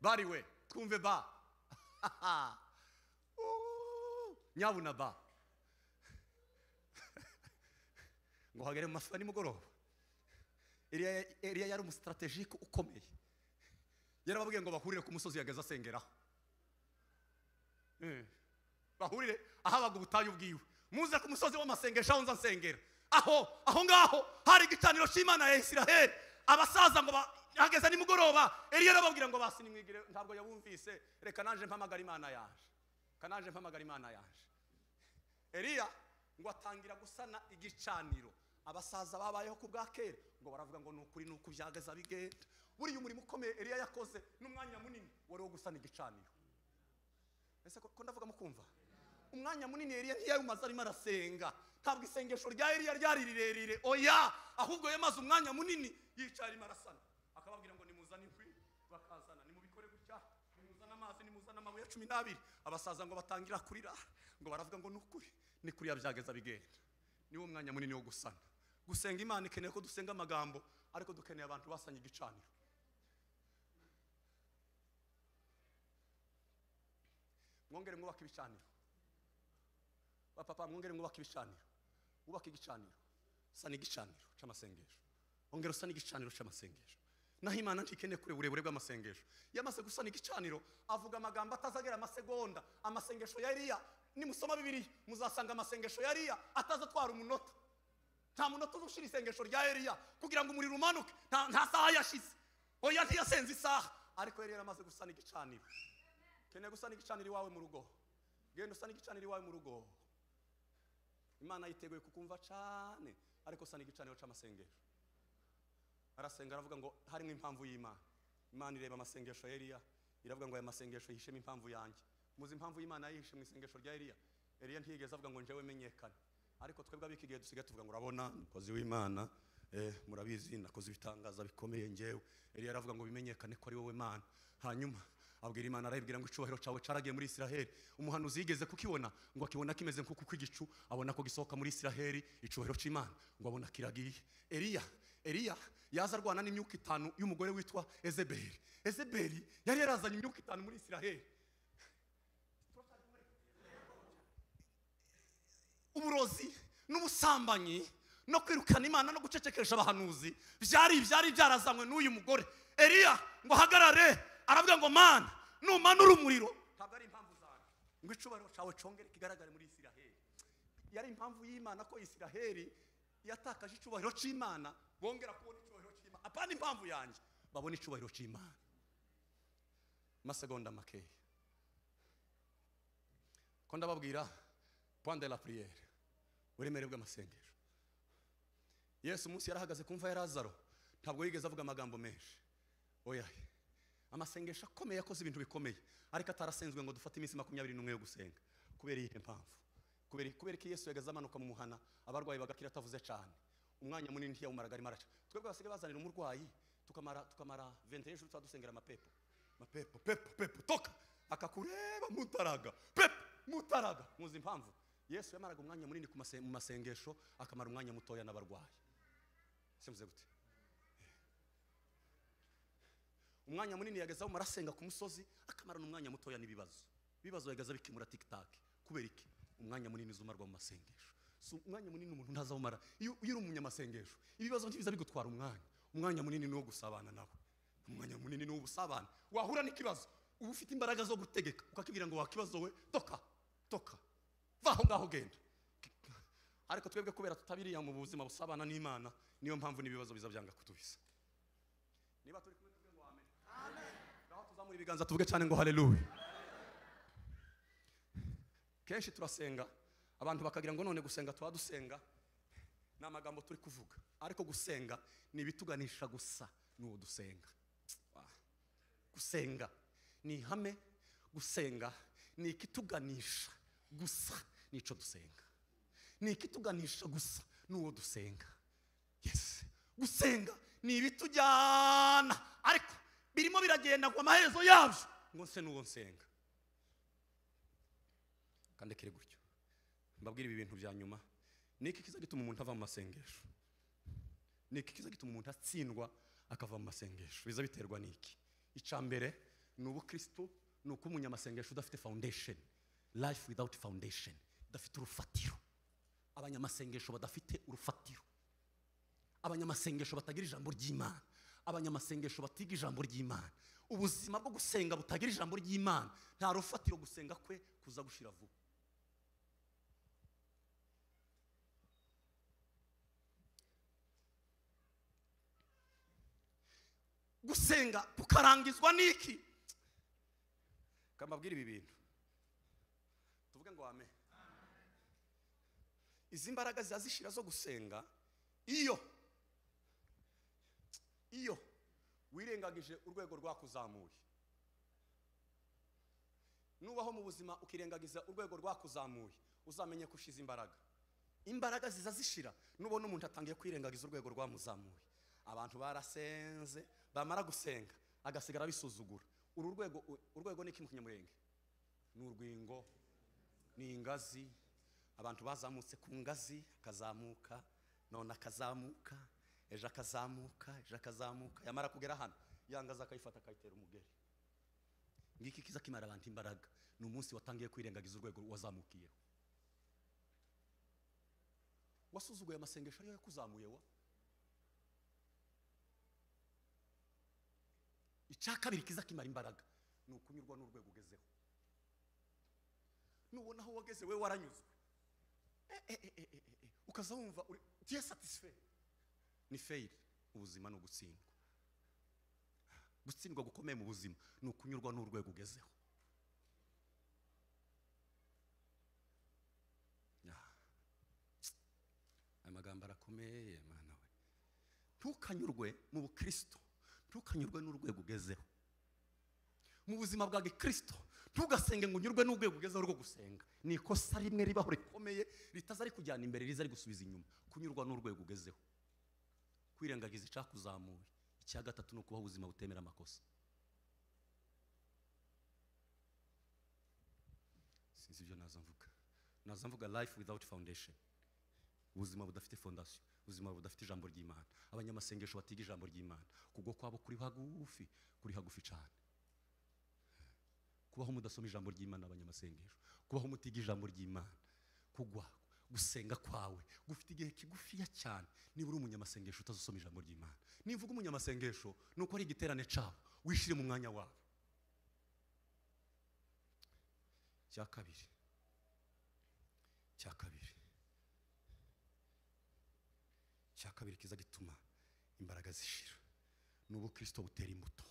bari we twumve ba Uuu, nyabuna ba ngo hagere mu masaha nimugoroba Eliya Eliya yari umusitarategike ukomeye yarababwiye ngo bahurire ku musozi yageze asengeraho Eh, bahurire ahabaga ubutayu bwiwe muze ku musozi w'amasengesho aho nza nsengera aho aho ngaho hari igicaniro cy'imana ya isiraheli abasaza ngo bahageze nimugoroba eliya arababwira ngo basi nimwigire ntabwo yabumvise reka naje mpamagara imana yaje reka naje mpamagara imana yaje eliya ngo atangira gusana igicaniro abasaza babayeho ku bwa kera ngo baravuga ngo ni ukuri ni uku byagaza bigenda buriya umurimo ukomeye eliya yakoze n'umwanya munini wari uwo gusana igicaniro ese ko ko ndavuga mukumva umwanya munini eliya ntiyawumaze arimo arasenga ntabwo isengesho rya eliya ryari rirerire oya ahubwo yamaze umwanya munini yicaye arimo arasana akababwira ngo nimuzane inkwi bakazana nimubikore gutya nimuzane amazi nimuzane amabuye cumi n'abiri abasaza ngo batangira kurira ngo baravuga ngo ni ukuri ni kuriya byageza bigenda niwo mwanya munini wo gusana gusenga imana ikeneye ko dusenga amagambo ariko dukeneye abantu basanye igicaniro mwongere mwubake ibicaniro bapapa mwongere mwubake ibicaniro wubake igicaniro usana igicaniro cy'amasengesho ongera usana igicaniro cy'amasengesho naho imana ntikeneye kure uburebure bw'amasengesho yamaze gusana igicaniro avuga amagambo atazagera amasegonda amasengesho ya eliya nimusoma bibiri muzasanga amasengesho ya eliya atazatwara umunota nta munota uzushira isengesho rya eliya kugira ngo umuriro umanuke nta nta saha yashize oya ntiyasenze isaha ariko eliya yaramaze gusana igicaniro keneye gusana igicaniro iwawe mu rugo genda usana igicaniro iwawe mu rugo imana yiteguye kukumva cyane ariko usana igicaniro cy'amasengesho arasenga aravuga ngo harimo impamvu y'imana imana ireba amasengesho ya eliya iravuga ngo aya masengesho yihishemo impamvu yanjye muzi impamvu y'imana yihishe mu isengesho rya eliya eliya ntiyigeze avuga ngo njyewe menyekane ariko twebwe ab'iki gihe dusigaye tuvuga ngo urabona umukozi w'imana eh, murabizi nakoze ibitangaza bikomeye njyewe eliya aravuga ngo bimenyekane ko ari wowe mana hanyuma abwira imana arayibwira ngo icyubahiro cyawe cyaragiye muri isiraheli umuhanuzi yigeze kukibona ngo akibona kimeze nk'uko igicu abona ko gisohoka muri isiraheli icyubahiro cy'imana ngo abona kiragiye eliya eliya yaza arwana n'imyuka itanu y'umugore witwa ezeberi ezeberi yari yarazanye imyuka itanu muri isiraheli uburozi n'ubusambanyi no kwirukana imana no gucecekesha abahanuzi byari byari byarazanywe n'uyu mugore eliya ngo ahagarare aravuga ngo mana numanura umuriro ntabwo ari impamvu zanjye ngo icubahiro cyawe congere kigaragare muri isiraheli yari impamvu y'imana ko isiraheli yatakaje icubahiro cy'imana bongera kubona icubahiro cy'imana apana impamvu yanjye babona icubahiro cy'imana amasegonda makeya ko ndababwira point de la prière uburemere bw'amasengesho yesu umunsi yarahagaze ku mva ya lazaro ntabwo yigeze avuga amagambo menshi oya amasengesho akomeye akoze ibintu bikomeye ariko atarasenzwe ngo dufate iminsi makumyabiri n'umwe yo gusenga kubera iyihe mpamvu kubera kubera ko yesu yagaze amanuka mu muhana abarwayi bagakira atavuze cyane umwanya munini ntiyawumaraga arimo araca twebwe basigaye bazanira umurwayi tukamara tukamara vente y'ijuru tuba dusengera amapepo amapepo pepo pepo toka akakureba mutaraga pepo mutaraga muzi impamvu yesu yamaraga umwanya munini ku mase- mu masengesho akamara umwanya mutoya n'abarwayi simvuze gute umwanya munini yagazaho marasenga ku musozi akamarana umwanya mutoya n'ibibazo ibibazo yagaza bikemura tikitake kubera iki umwanya munini uzumarwa mu masengesho si umwanya munini umuntu ntazawumara iyo iyo uri umunyamasengesho ibibazo ntibiza bigutwara umwanya umwanya munini ni uwo gusabana nawe umwanya munini ni uw'ubusabane wahura n'ikibazo uba ufite imbaraga zo gutegeka ukakibwira ngo wakibazo we toka toka vaho ngaho genda ariko twebwe kubera tutabiriya mu buzima busabana n'imana niyo mpamvu n'ibibazo biza byanga kutubiza niba turi kumwe tuvuge ngo amen ngaho tuzamura ibiganza tuvuge cyane ngo haleluya kenshi turasenga abantu bakagira ngo none gusenga tuba dusenga ni amagambo turi kuvuga ariko gusenga ni ibituganisha gusa n'uwo dusenga Ah. gusenga ni ihame gusenga ni ikituganisha gusa n'icyo dusenga ni ikituganisha gusa n'uwo dusenga yes gusenga ni ibitujyana ariko birimo biragenda ngo amaherezo yabyo ngo nse n'uwo nsenga kandekere gutyo mbabwire ibi bintu bya nyuma ni iki kiza gituma umuntu ava mu masengesho ni iki kiza gituma umuntu atsindwa akava mu masengesho biza biterwa n'iki icya mbere ni ubukirisitu ni uko umunyamasengesho udafite foundation life without foundation udafite urufatiro abanyamasengesho badafite urufatiro abanyamasengesho batagira ijambo ry'imana abanyamasengesho batiga ijambo ry'imana ubuzima bwo gusenga butagira ijambo ry'imana nta rufatiro gusenga kwe kuza gushira vuba gusenga kukarangizwa n'iki kamabwira ibi bintu tuvuge ngo wame izi mbaraga zazishira zo gusenga iyo iyo wirengagije urwego rwakuzamuye nubaho mu buzima ukirengagiza urwego rwakuzamuye uzamenye ko ushize imbaraga imbaraga ziza zishira nubona umuntu atangiye kwirengagiza urwego rwamuzamuye abantu barasenze bamara gusenga agasigara abisuzugura uru rwego urwego ni iki mu kinyamurenge ni urwingo ni ingazi abantu bazamutse ku ngazi akazamuka none akazamuka ejo akazamuka ejo akazamuka yamara kugera hano yangaza akayifata akayitera umugeri ngiki kiza kimara abantu imbaraga ni umunsi watangiye kwirengagiza urwego wazamukiyeho wasuzuguye amasengesho ariyo yakuzamuye wa icya kabiri kiza kimara imbaraga ni ukunyurwa n'urwego ugezeho nubona aho wageze we waranyuzwe Eh, eh, eh, eh, eh, ukaza wumva uri tiye satisfait ni feyiri ubuzima ni ugutsindwa gutsindwa gukomeye mu buzima ni ukunyurwa n'urwego ugezeho Ah. aya magambo arakomeye mwana we ntukanyurwe mu bukristo ntukanyurwe n'urwego ugezeho mu buzima bwa gikristo ntugasenge ngo unyurwe n'urwego ugezeho rwo gusenga ni ikosa rimwe ribaho rikomeye ritaza rikujyana imbere riza rigusubiza inyuma kunyurwa n'urwego ugezeho kwirengagiza icyakuzamuye icya gatatu ni ukubaho ubuzima butemera amakosa sinzi ibyo naza mvuga naza mvuga life without foundation ubuzima budafite fondasiyo ubuzima budafite ijambo ry'imana abanyamasengesho batiga ijambo ry'imana kugwa kwabo kuri hagufi kuri hagufi cyane kubaho mudasoma ijambo ry'imana abanyamasengesho kubaho mutiga ijambo ry'imana kugwa gusenga kwawe gufite igihe kigufiya cyane niba uri umunyamasengesho utazasoma ijambo ry'imana nimvuga umunyamasengesho ni uko ari igiterane cyawo wishire mu mwanya wawe cya kabiri cya kabiri cya kabiri kiza gituma imbaraga zishira ni ubukristo butera imbuto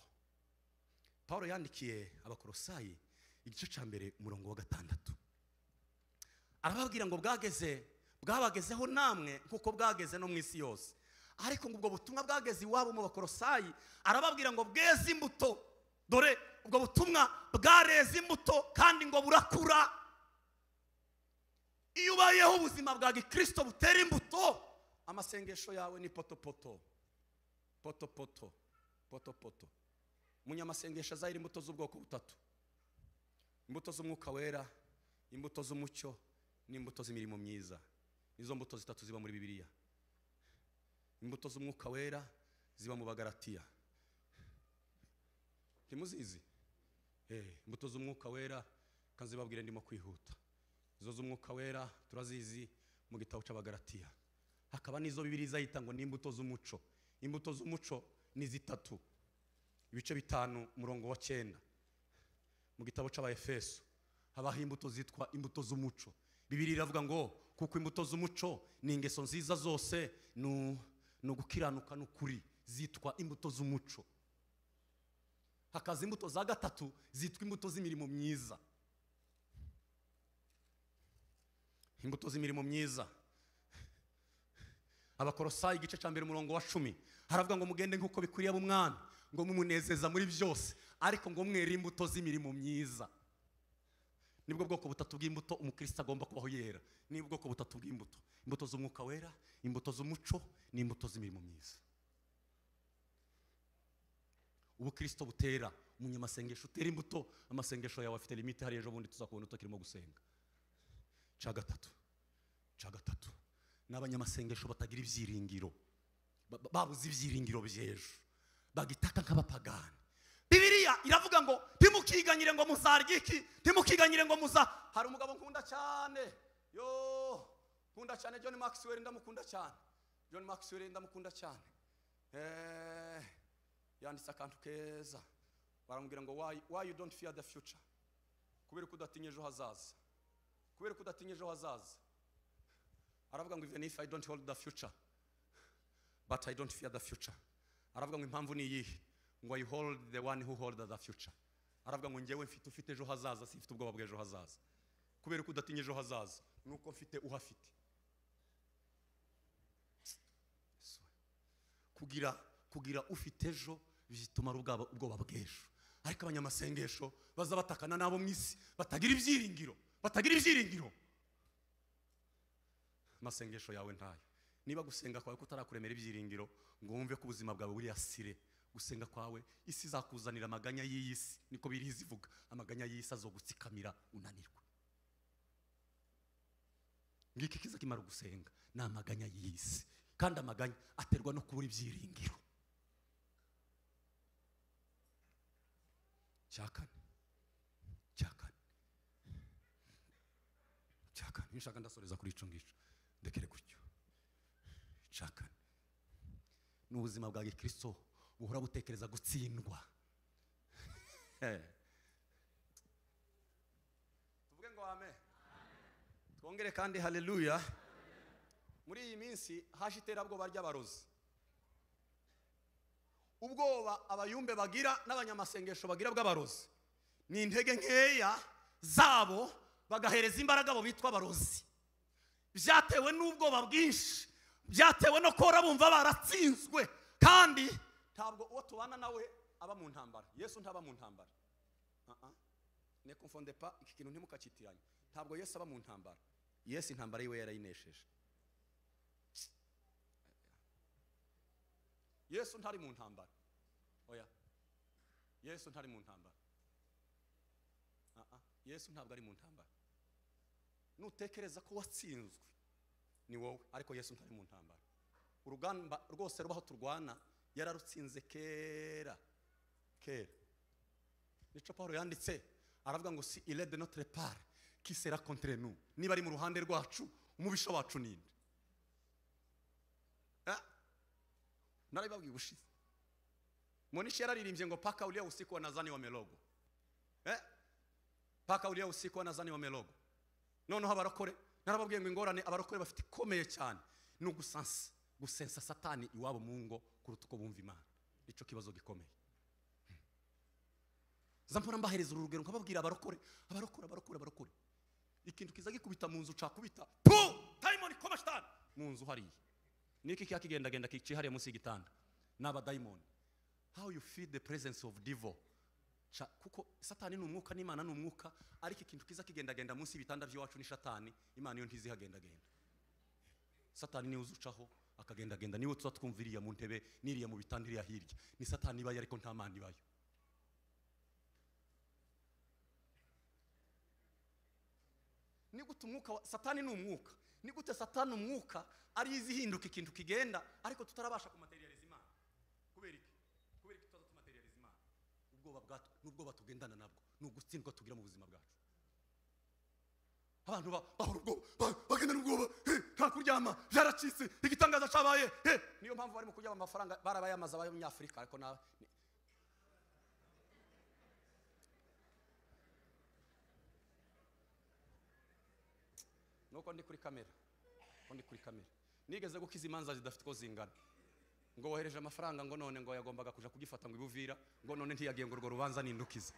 paul yandikiye abakorosayi igice cya mbere umurongo wa gatandatu arababwira ngo bwageze bwabagezeho namwe nk'uko bwageze no mu isi yose ariko ngo ubwo butumwa bwageze iwabo mu bakorosayi arababwira ngo bweze imbuto dore ubwo butumwa bwareze imbuto kandi ngo burakura iyo ubayeho ubuzima bwa gikristo butera imbuto amasengesho yawe ni potopoto potopoto potopoto umunyamasengesho azahira imbuto z'ubwoko butatu imbuto z'umwuka wera imbuto z'umucyo n'imbuto z'imirimo myiza nizo mbuto zitatu ziba muri bibiliya imbuto z'umwuka wera ziba mu bagaratiya ntimuzizi Eh, imbuto z'umwuka wera kanzibabwire ndimo kwihuta izo z'umwuka wera turazizi mu gitabo cy'abagaratiya hakaba n'izo bibiri izahita ngo ni imbuto z'umuco imbuto z'umuco ni zitatu ibice bitanu umurongo wa cyenda mu gitabo cy'abayefeso habaho imbuto zitwa imbuto z'umuco bibiri iravuga ngo kuko imbuto z'umuco ni ingeso nziza zose ni u- ni ugukiranuka n'ukuri zitwa imbuto z'umuco hakaza imbuto za gatatu zitwa imbuto z'imirimo myiza imbuto z'imirimo myiza abakorosayi igice cya mbere umurongo wa cumi haravuga ngo mugende nk'uko bikwiriye ab'umwami ngo mumunezeza muri byose ariko ngo mwere imbuto z'imirimo myiza nibwo bwoko butatu bw'imbuto umukristo agomba kubaho yera ni ubwoko butatu bw'imbuto imbuto z'umwuka wera imbuto z'umuco n'imbuto z'imirimo myiza ubukristo butera umunyamasengesho utera imbuto amasengesho yawe afite limite hariya ejo bundi tuzakubona utakirimo gusenga cya gatatu cya gatatu ni abanyamasengesho batagira ibyiringiro Ba- ba- babuze ibyiringiro by'ejo bagitaka nk'abapagani bibiliya iravuga ngo ntimukiganyire ngo muzarya iki ntimukiganyire ngo muza hari umugabo nkunda cyane yo nkunda cyane john maxwell ndamukunda cyane john maxwell ndamukunda cyane Eh, yanditse akantu keza baramubwira ngo why, why you don't fear the future kubera ko udatinya ejo hazaza kubera ko udatinya ejo hazaza aravuga ngo even if i don't hold the future but i don't fear the future aravuga ngo impamvu ni iyihe ngo i hold the one who hold the future aravuga ngo njyewe mfite ufite ejo hazaza simfite ubwoba bw'ejo hazaza kubera ko udatinya ejo hazaza nuko mfite uhafite kugira kugira ufite ejo bitumara ubwaba- ubwoba bw'ejo ariko abanyamasengesho baza batakana n'abo mu isi batagira ibyiringiro batagira ibyiringiro amasengesho yawe ntayo niba gusenga kwawe kutarakuremera ibyiringiro ngo wumve ko ubuzima bwawe buri asire gusenga kwawe isi izakuzanira amaganya y'iyi si niko biriya ivuga amaganya y'isi azogutsikamira unanirwa ngiki kiza kimara gusenga ni amaganya y'iyi si kandi amaganya aterwa no kubura ibyiringiro cya kane cya kane cya kane nshaka ndasoreza kuri ico ngico ndekere gutyo cya kane ni ubuzima bwa gikristo buhora butekereza gutsindwa Eh. tuvuge ngo amen twongere kandi haleluya muri iyi minsi haje iterabwoba ry'abarozi ubwoba abayumbe bagira n'abanyamasengesho bagira bw'abarozi ni intege nkeya zabo bagahereza imbaraga abo bitwa abarozi byatewe n'ubwoba bwinshi byatewe no kora bumva baratsinzwe kandi ntabwo uwo tubana nawe aba mu ntambara yesu ntaba mu ntambara Ah, ah. ne confonde pas iki kintu ntimukakitiranye ntabwo yesu aba mu ntambara yesu intambara yiwe yarayinesheje yesu ntari mu ntambara oya yesu ntari mu ntambara Ah, ah. yesu ntabwo ari mu ntambara nutekereza ko watsinzwe ni wowe ariko yesu ntari mu ntambara urugamba rwose rubaho turwana yararutsinze kera kera nico paul yanditse aravuga ngo si ile de notre part qui sera contre nous niba ari mu ruhande rwacu umubisha wacu ninde Eh? narabibabwiye ubushize monishi yararirimbye ngo paka ulia usiku wa nazani wa melogo eh? paka ulia usiku wa nazani wa melogo noneho abarokore narababwiye ngo ingorane abarokore bafite ikomeye cyane ni ugusansa gusensa satani iwabo mu ngo kuruta uko bumva imana nicyo kibazo gikomeye zampora mbahereza urugero nkababwira abarokore abarokore abarokore abarokore ikintu kiza gikubita mu nzu cakubita pu dayimoni koma shitani mu nzu hariya niki kiba kigendagenda kicihariye munsi y'igitanda ni abadayimoni how you feel the presence of devil Ca- kuko satani ni umwuka n'imana ni umwuka ariko ikintu kiza kigendagenda munsi y'ibitanda by'iwacu ni shatani imana yo ntizihagendagenda satani niwe uzucaho akagendagenda niwe tuza twumva iriya mu ntebe n'iriya mu bitanda iriya hirya ni satani ibayo ariko nta mana ibayo ni gute umwuka wa satani ni umwuka ni gute satani umwuka ari izi ihinduka ikintu kigenda ariko tutarabasha kumaterializa imana kubera iki kubera iki tutaza tumaterializa imana ubwoba bwacu n'ubwoba tugendana nabwo ni ugutsindwa tugira mu buzima bwacu abantu ba- bahora ubwoba ba- bagenda n'ubwoba eh, nta kuryama byaracitse igitangaza cyabaye eh. niyo mpamvu barimo kuryama amafaranga barabayamaza abanyafurika ariko nawe ni- nuko ndi kuri kamera nuko ndi kuri kamera nigeze gukiza imanza zidafite uko zingana ngo wohereje amafaranga ngo none ngo yagombaga kuja kugifata ngo ibuvira ngo none ntiyagiye ngo urwo rubanza nindukize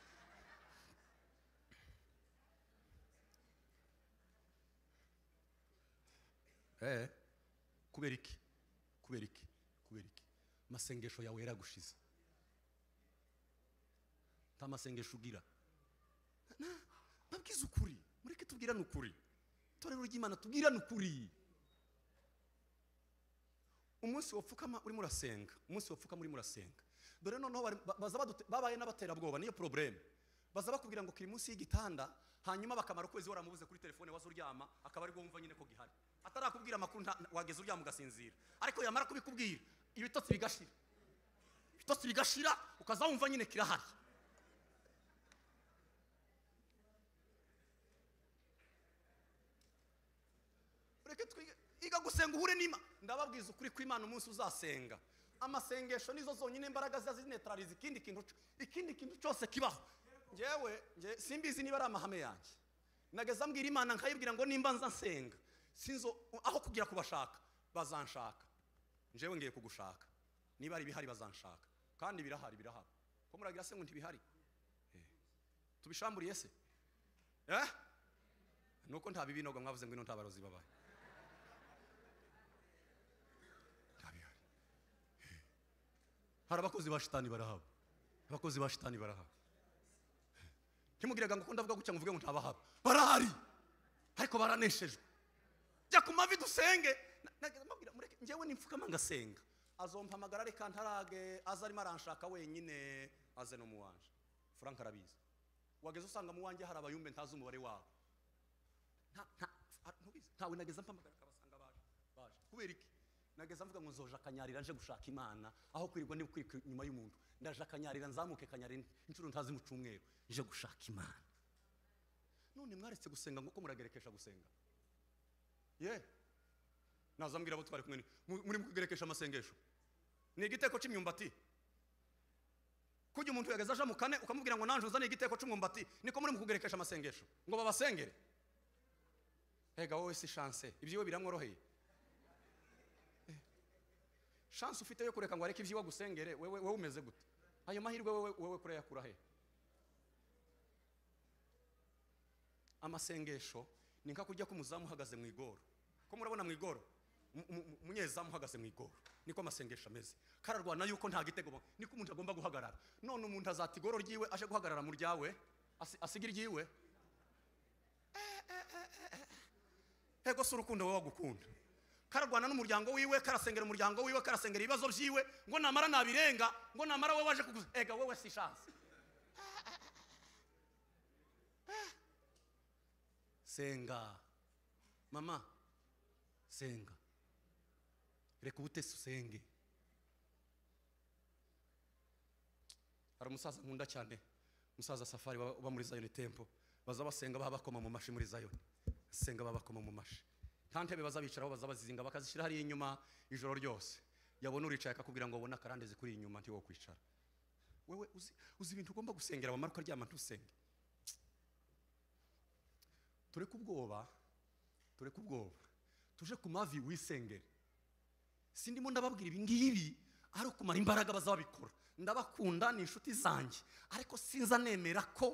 eh kubera iki kubera iki kubera iki amasengesho yawe yaragushize nta masengesho ugira Na- mbabwize ukuri mureke tubwirane ukuri itorero ry'imana tubwirane ukuri umunsi wapfukama urimo urasenga umunsi wapfukama urimo urasenga dore noneho bari- ba- baza badute- babaye n'abaterabwoba niyo porobuleme baza bakubwira ngo kiri munsi y'igitanda hanyuma bakamara ukwezi waramubuze kuri telefone waza uryama akaba aribwo wumva nyine ko gihari atarakubwira amakuru nta- na- wageze uryama ugasinzira ariko yamara kubikubwira ibitotsi bigashira ibitotsi bigashira ukaza wumva nyine kirahari ureke twige iga gusenga uhure n'ima ndababwiza ukuri ko imana umunsi uzasenga amasengesho nizo zonyine imbaraga zazinetrariza ikindi kintu co- ikindi kintu cyose kibaho ngewe nge simbizi niba ari amahame yanjye nageza mbwira imana nkayibwira ngo nimba nza nsenga sinzo aho kugira kubashaka bazanshaka ngewe ngiye kugushaka niba ari ibihari bazanshaka kandi birahari birahaba ko muragira se ngo ntibihari Eh. tubishamburiye se eh nuko nta bibinogo mwavuze ngo ino nta barozi babaye nta bihari Eh. hari abakozi ba shitani barahaba abakozi ba shitani barahaba Eh. ntimugiraga ngo uko ndavuga gutya ngo uvuge ngo ntabahaba barahari ariko baraneshejwe jya ku mavi dusenge Na- na- mubwira, mureke- njyewe nimfukama ngasenga azompamagara reka ntarage aza arimo aranshaka wenyine aze no mu wanje frank arabizi wageze usanga mu wanjye hari abayumbe ntazi umubare wabo Nta- nta- a- ntubizi. ntawe nageza mpamagara akabasanga baje baje kubera iki nageza mvuga ngo nzoja akanyarira nje gushaka imana aho kwirirwa ndi kwirika inyuma y'umuntu ndaje akanyarira nzamuke kanyarira inshuro ntazi mu cyumweru nje gushaka imana none mwaretse gusenga nk'uko muragerekesha gusenga ye nazambwira abo twari kumwe ni- mu- muri mu kugerekesha amasengesho ni igiteko cy'imyumbati kujya umuntu yageza aje mu kane ukamubwira ngo nanje uzane igiteko cy'umwumbati niko muri mu kugerekesha amasengesho ngo babasengere ega wowe si chance ibyiwe biramworoheye Eh, chance ufite yo kureka ngo areke ibyiwe agusengere wewe wewe umeze gute ayo mahirwe wewe wewe kurayakura he amasengesho ni nka kujya k'umuzamu uhagaze mu igoro ko murabona mu igoro Mu- mu- mu- umunyezamu uhagaze mu igoro niko amasengesho ameze kararwana yuko nta gitego ba- niko umuntu agomba guhagarara none umuntu azata igoro ryiwe aje guhagarara mu ryawe asi- asiga iryiwe Eh, eh, eh, eh, eh. ego si urukundo wowe wagukunda kararwana n'umuryango wiwe karasengera umuryango wiwe karasengera ibibazo byiwe ngo namara nabirenga ngo namara wowe waje kuguza ega wowe si chance senga mama senga reka ubutesi usenge hari umusaza nkunda cyane umusaza safari baba baba muri zayoni tempo baza basenga baba bakoma mu mashi muri zayoni senga baba bakoma mu mashi nta ntebe baza bicaraho baza bazizinga bakazishyira hariya inyuma ijoro ryose yabona uricaye akakubwira ngo abone akarandezi kuri iyi nyuma ntiwo kwicara wewe uzi, uzi ibintu ugomba gusengera wamara ukaryama ntusenge tureke ubwoba tureke ubwoba tuje ku mavi wisengere si ndimo ndababwira ibi ngibi ari ukumara imbaraga bazabikora ndabakunda ni inshuti zanjye ariko sinza nemera ko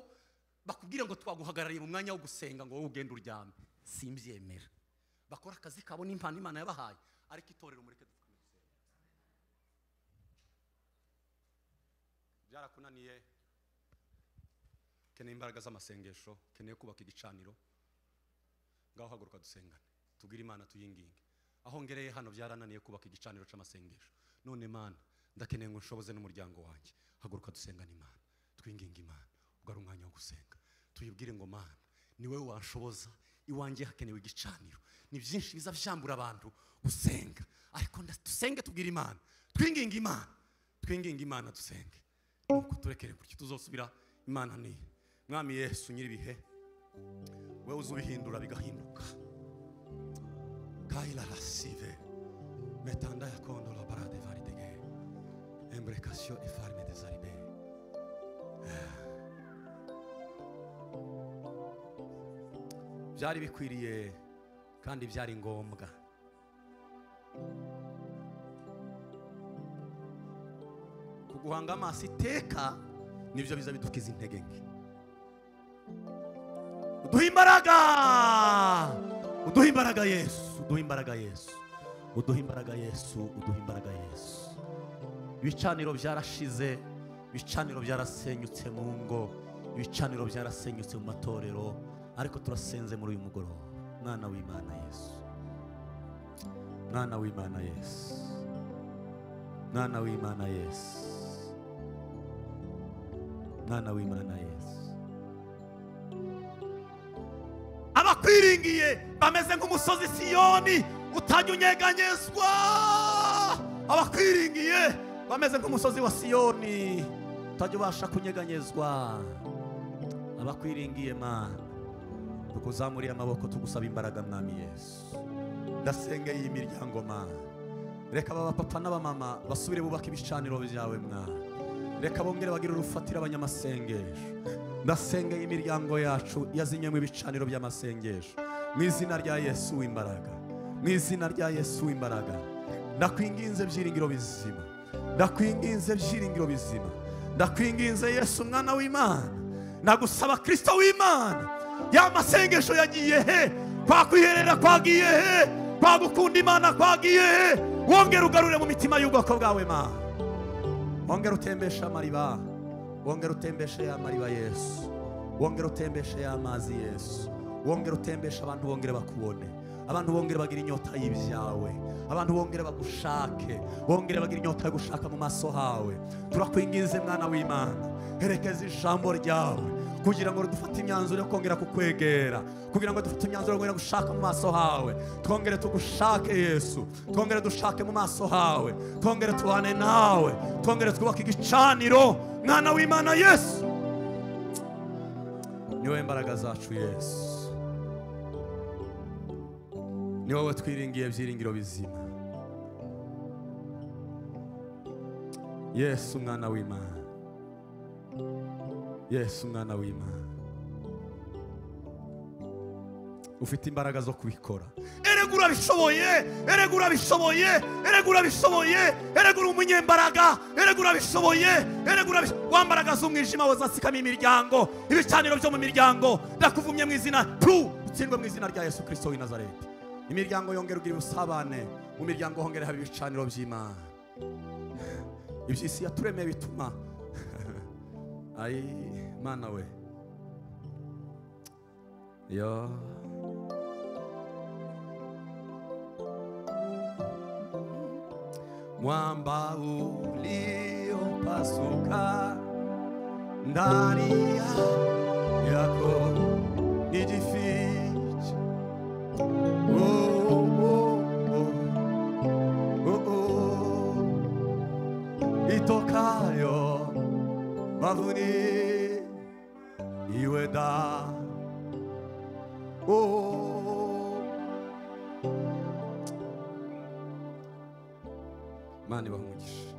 bakubwira ngo twaguhagarariye mu mwanya wo gusenga ngo wowe ugende uryame simbyemera bakora akazi kabo n'impano imana yabahaye ariko itorero mureke dupfukame gusenga byarakunaniye ukeneye imbaraga z'amasengesho ukeneye kubaka igicaniro ngaho haguruka dusengane tubwire imana tuyinginge aho ngereye hano byarananiye kubaka igicaniro cy'amasengesho none mana ndakeneye ngo nshoboze n'umuryango wanjye haguruka dusengane imana twinginge imana ubwo ari umwanya wo gusenga tuyibwire ngo mana ni wowe wanshoboza iwanjye hakenewe igicaniro ni byinshi biza byambura abantu gusenga ariko nda- dusenge tubwire imana twinginge imana twinginge imana dusenge nuko turekere gutyo tuzosubira imana ni mwami yesu nyir'ibihe wowe uzi ubihindura bigahinduka kaila rasive metanda ya kondo la barade varidege embrekasyo efarme de zaribe byari bikwiriye kandi byari ngombwa kuguhanga amaso iteka nibyo biza bidukiza intege nke uduha imbaraga uduha imbaraga yesu uduha imbaraga yesu uduha imbaraga yesu uduha imbaraga yesu ibicaniro byarashize ibicaniro byarasenyutse mu ngo ibicaniro byarasenyutse mu matorero ariko turasenze muri uyu mugoroba mwana w'imana yesu mwana w'imana yesu mwana w'imana yesu mwana w'imana yesu abakwiringiye bameze nk'umusozi siyoni utajya unyeganyezwa abakwiringiye bameze nk'umusozi wa siyoni utajya ubasha kunyeganyezwa abakwiringiye mana tukuzamuriye amaboko tugusaba imbaraga mwami yesu ndasengeye iyi miryango ma reka aba bapapa n'abamama basubire bubake ibicaniro byawe mwa reka bongere bagire urufatiro abanyamasengesho ndasengeye imiryango yacu yazinywemo ibicaniro by'amasengesho mu izina rya yesu w'imbaraga mu izina rya yesu w'imbaraga ndakwinginze byiringiro bizima ndakwinginze byiringiro bizima ndakwinginze yesu umwana w'imana nagusaba kirisito w'imana ya masengesho yagiye he kwa kwiherera kwagiye he kwa gukunda imana kwagiye he wongere ugarure mu mitima y'ubwoko bwawe ma wongere utembeshe amariba wongere utembeshe ya mariba yesu wongere utembeshe ya mazi yesu wongere utembeshe abantu bongere bakubone abantu bongere bagira inyota y'ibyawe abantu bongere bagushake bongere bagira inyota yo gushaka mu maso hawe turakwinginze mwana w'imana herekeza ijambo ryawe kugira ngo dufate imyanzuro yo kongera kukwegera kugira ngo dufate imyanzuro yo kongera gushaka mu maso hawe twongere tugushake yesu twongere dushake mu maso hawe twongere tubane nawe twongere twubake igicaniro mwana w'imana yesu ni wowe mbaraga zacu yesu ni wowe twiringiye byiringiro bizima yesu mwana w'imana yesu umwana w'imana ufite imbaraga zo kubikora erega urabishoboye erega urabishoboye erega urabishoboye erega uri umunyembaraga erega urabishoboye erega urabishoboye wambaraga z'umwijima wazasikamo imiryango ibicaniro byo mu miryango ndakuvumye mu izina tu utsindwe mu izina rya yesu kirisito w'i nazareti imiryango yongera ugira ubusabane mu miryango hongera haba ibicaniro by'imana iby'isi yaturemeye bituma ayi mana we yo mwamba uliopasuka ndani ya- yako nijifiche oh, oh, oh. Oh, oh. itokayo mavuni iwe da oh. mani bamugisha